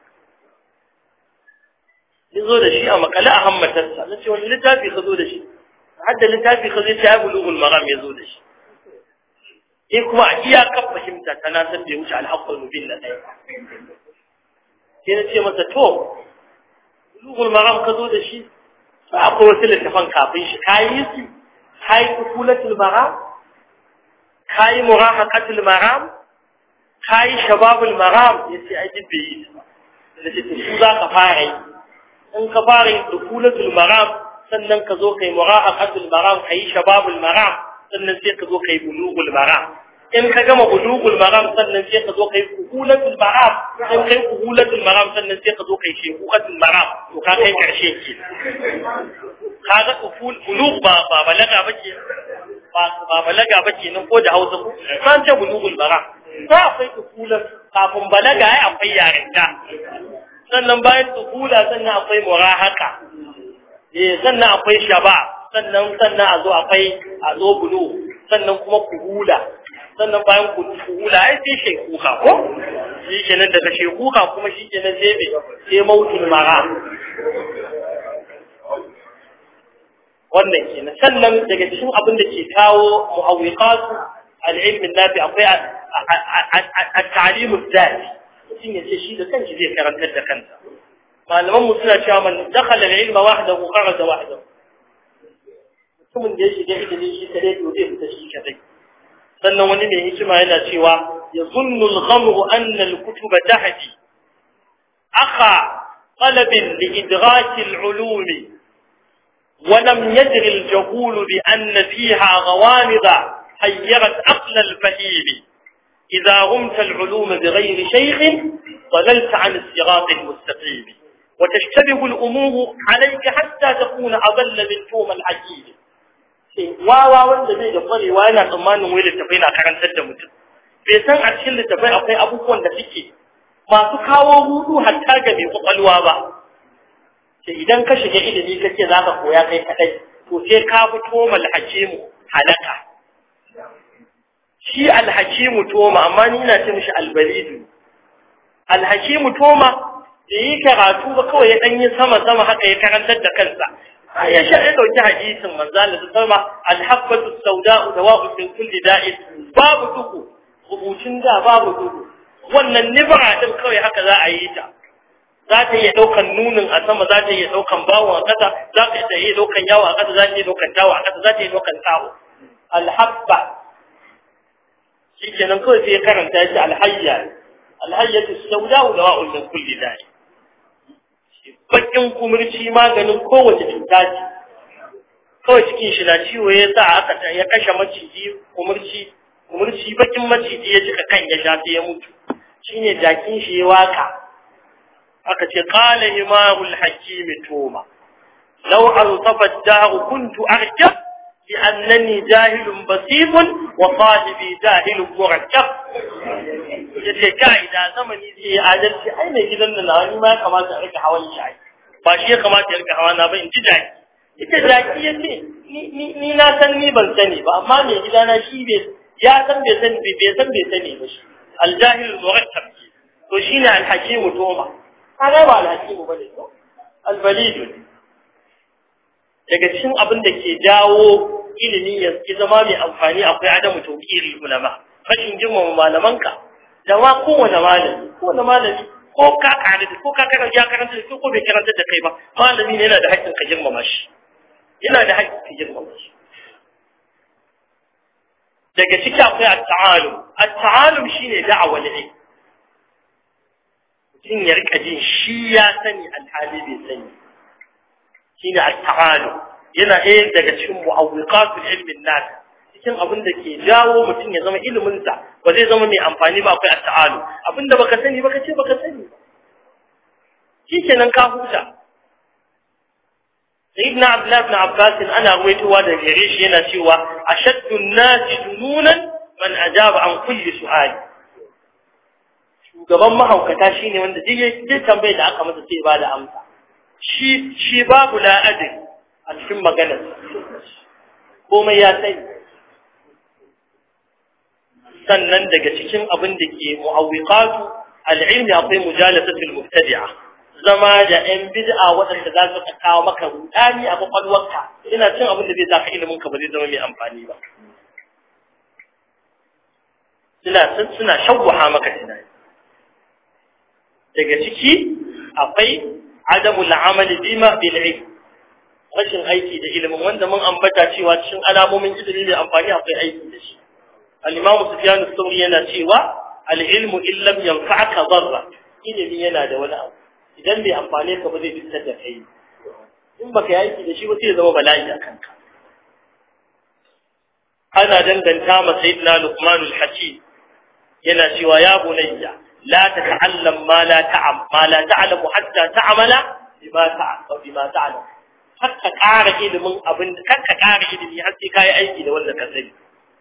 S2: ya zo da shi a makale a hammatarsa na ce wani littafi ka zo da shi hadda littafi ka zo ya bulughul maram ya zo da shi sai kuma a iyakar fahimta ta na san bai wuce alhaqqul mubin na ɗaya sai na ce masa to bulughul maram ka zo da shi ba akwai wasu littafan kafin shi kayi su kayi usulatul maram kayi murahaqatul maram kayi shababul maram yace ai duk bai yi ba da ce su za ka fara yi in ka fara yin dukulatul maram sannan ka zo kai mura'aqatul maram kai shababul maram sannan sai ka zo kai bulughul maram in ka gama bulughul maram sannan sai ka zo kai kuhulatul maram in kai kuhulatul maram sannan sai ka zo kai shekukatul maram to ka kai karshe ke kaga kuful bulugh ba ba balaga bace ba ba balaga bace nan ko da Hausa ko san ce bulughul maram ba akwai kuhulat kafin balaga ai akwai yarinta sannan bayan kuhula sannan akwai murahaka eh sannan akwai shaba sannan sannan a zo akwai a zo bulu sannan kuma kuhula sannan bayan kuhula ai sai shekuka ko shi kenan daga shekuka kuma shi kenan sai me sai mautul mara wannan kenan sannan daga cikin abin da ke kawo mu'awwiqatu al-ilm nafi akwai at-ta'lim ad-dati mutum ya ce shi da kanshi zai karantar da kansa malaman mu suna cewa man dakhala al-ilma wahdahu kharaja wahdahu mutumin da ya shiga ilimi shi kadai to zai fita shi kadai sannan wani mai hikima yana cewa yazunnu al-ghamru anna al-kutuba tahdi akha طلب لإدراك العلوم ولم يدر الجهول بأن فيها غوامض حيرت عقل الفهيم إذا غمت العلوم بغير شيخ ضللت عن الصراط المستقيم وتشتبه الأمور عليك حتى تكون أضل من توم الحكيم wawa wanda zai da kwarewa yana tsammanin wai littafai na karantar da mutum bai san a cikin littafai akwai abubuwan da suke masu kawo hudu hatta ga mai kwakwalwa ba sai idan ka shiga ilimi kace za ka koya kai kadai to sai ka fito mal hakimu halaka shi alhakimu toma amma ni ina ce mishi albalidu alhakimu toma da yi karatu ba kawai ya dan yi sama sama haka ya karantar da kansa ya sha ya dauki hadisin manzo Allah sallama alhabbatu sauda'u dawa'u min kulli da'in babu duku rubutun da babu duku wannan nibra din kawai haka za a yi ta za ta iya daukan nunin a sama za ta iya daukan bawon a kasa za ta iya daukan yawo a kasa za ta iya daukan tawo a kasa za ta iya daukan tawo alhabba shi kenan kawai sai ya karanta shi alhayya alhayyatu sauda wa dawa'un min kulli da'i bakin kumurci maganin kowace cuta ce kawai cikin shi na ciwo ya sa aka ya kashe maciji kumurci kumurci bakin maciji ya cika kan ya sha sai ya mutu shine jakin shi ya waka aka ce qala imamul hakimi toma law ansafa ad-dahr kuntu arjab لأنني جاهل بسيط وصاحبي جاهل مركب yace kai da zamani zai yi adalci ai mai gidan nan wani ma kamata a rika hawan shi ba shi ya kamata ya rika hawa na ba in ji jaki ita jaki yace ni ni na san ni ban sani ba amma mai gidana shi bai ya san bai sani bai san bai sani ba shi aljahil murakkab to shine alhakim toma kaga ba alhakim bane to albalid daga cikin abin da ke jawo ilimi ya zama mai amfani akwai adamu tawqiri ulama rashin girmama malamanka da ma kowane malami kowane malami ko ka kare da ko ka karanta ya karanta da ko bai karanta da kai ba malami ne yana da haƙƙin ka girmama shi yana da haƙƙin ka girmama shi daga ciki akwai at-ta'alum at-ta'alum shine da'awar ilmi mutum ya rika jin shi ya sani alhali bai sani shine at-ta'alum yana ɗaya daga cikin mu'awwiqatul ilmin nas cikin abin da ke jawo mutum ya zama ilimin sa ba zai zama mai amfani ba akwai at-ta'alu abinda baka sani baka ce baka sani shikenan ka huta sayyidina abdullah ibn abbas ana ruwaitowa da gare shi yana cewa ashaddu an-nasi jununan man ajaba an kulli su'ali shugaban mahaukata shine wanda duk tambayar da aka masa sai ba da amsa shi shi babu la'adin a cikin maganar komai ya sani sannan daga cikin abin da ke mu'awwiqatu al'ilmi akwai mujalasatul mubtadi'a zama da yan bid'a waɗanda za su kawo maka rudani a kwakwalwarka ina cin abin da zai saka ilimin ka ba zai zama mai amfani ba suna suna shawwaha maka tunani daga ciki akwai adamul amali bima bil ilm rashin aiki da ilimin wanda mun ambata cewa cikin alamomin ilimi mai amfani akwai aiki da shi al-imamu sufyan as-sawri yana cewa al-ilmu in lam yanfa'aka darra ilimi yana da wani abu idan bai amfane ka ba zai fitar da kai in baka yi aiki da shi ba sai ya zama bala'i a kanka ana danganta ma sayyidina Luqman al-Hakim yana cewa ya bunayya la tata'allam ma la ta'am ma la ta'lamu hatta ta'mala bima ta'lam bima ta'lam hakka ƙara ilimin abin kakka ƙara ilimi har sai kai aiki da wanda ka sani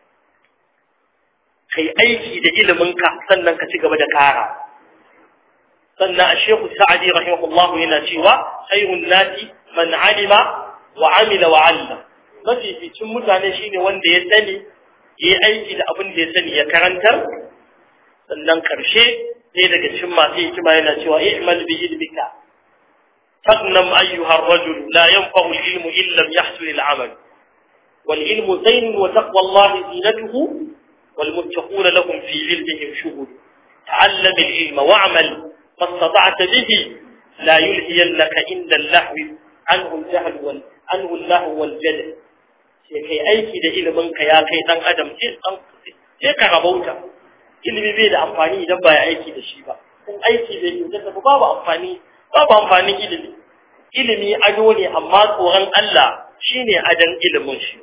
S2: kai aiki da ilimin ka sannan ka ci gaba da ƙara sannan Sheikh Sa'di rahimahullah yana cewa khairun nasi man alima wa amila wa 'allama mafificin mutane shine wanda ya sani yi aiki da abin da ya sani ya karantar sannan karshe sai daga cikin masu hikima yana cewa i'mal bi ilmika fadnam ayyuha ar-rajul la yanfa'u al-ilmu illa lam yahsul al-amal wal ilmu zayn wa taqwa Allah zinatuhu wal muttaquna lahum fi ilmihim shughul ta'allam al-ilma wa'mal ma istata'ta bihi la yulhiyannaka inda al-lahwi anhu al-jahl wal anhu al-lahu wal jadal sai kai aiki da ilimin ka ya kai dan adam sai ka rabauta ilimi bai da amfani idan ba ya aiki da shi ba in aiki bai inganta ba babu amfani babu amfanin ilimi ilimi ado ne amma tsoron Allah shine adon ilimin shi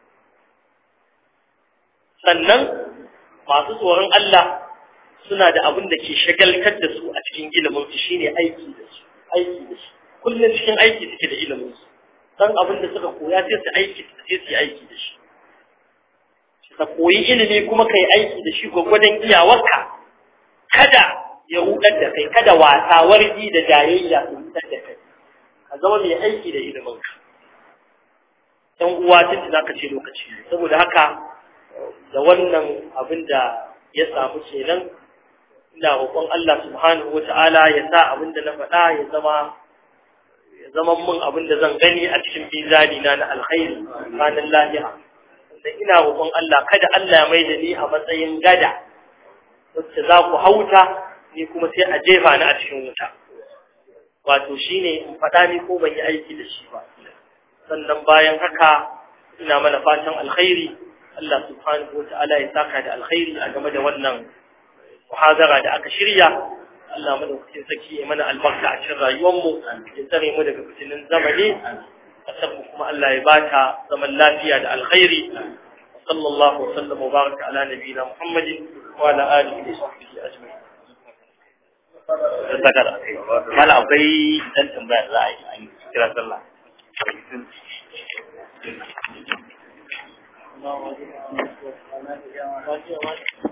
S2: sannan masu tsoron Allah suna da abin da ke shagaltar da su a cikin ilimin su shine aiki da su aiki da shi kullum cikin aiki suke da ilimin su dan abin da suka koya sai su aiki sai su aiki da shi ka koyi ilimi kuma kai aiki da shi gwagwadon iyawarka kada ya rudar da kai kada wasa wargi da jayayya su rudar da kai ka zama mai aiki da ilimin ka ɗan uwa tun da ka ce lokaci saboda haka da wannan abin da ya samu kenan ina roƙon Allah subhanahu wata'ala ya sa abin da na faɗa ya zama ya zama mun abin da zan gani a cikin bizani na na alkhairi ranar lahira da ina roƙon Allah kada Allah ya mai da ni a matsayin gada wacce za ku hauta ni kuma sai a jefa ni a cikin wuta wato shine in faɗa ni ko ban yi aiki da shi ba sannan bayan haka ina mana fatan alkhairi Allah subhanahu wa ta'ala ya saka da alkhairi a game da wannan muhazara da aka shirya Allah madaukakin saki ya mana albarka a cikin rayuwarmu ya tsare mu daga fitinin zamani kasar kuma Allah ya bata zaman lafiya da alkhairi sallallahu wa sallam wa baraka ala nabiyina Muhammadin wa ala alihi wa sahbihi ajma'in
S1: saka da kai mala akwai dan tambaya da za a yi an kira sallah
S2: Thank you.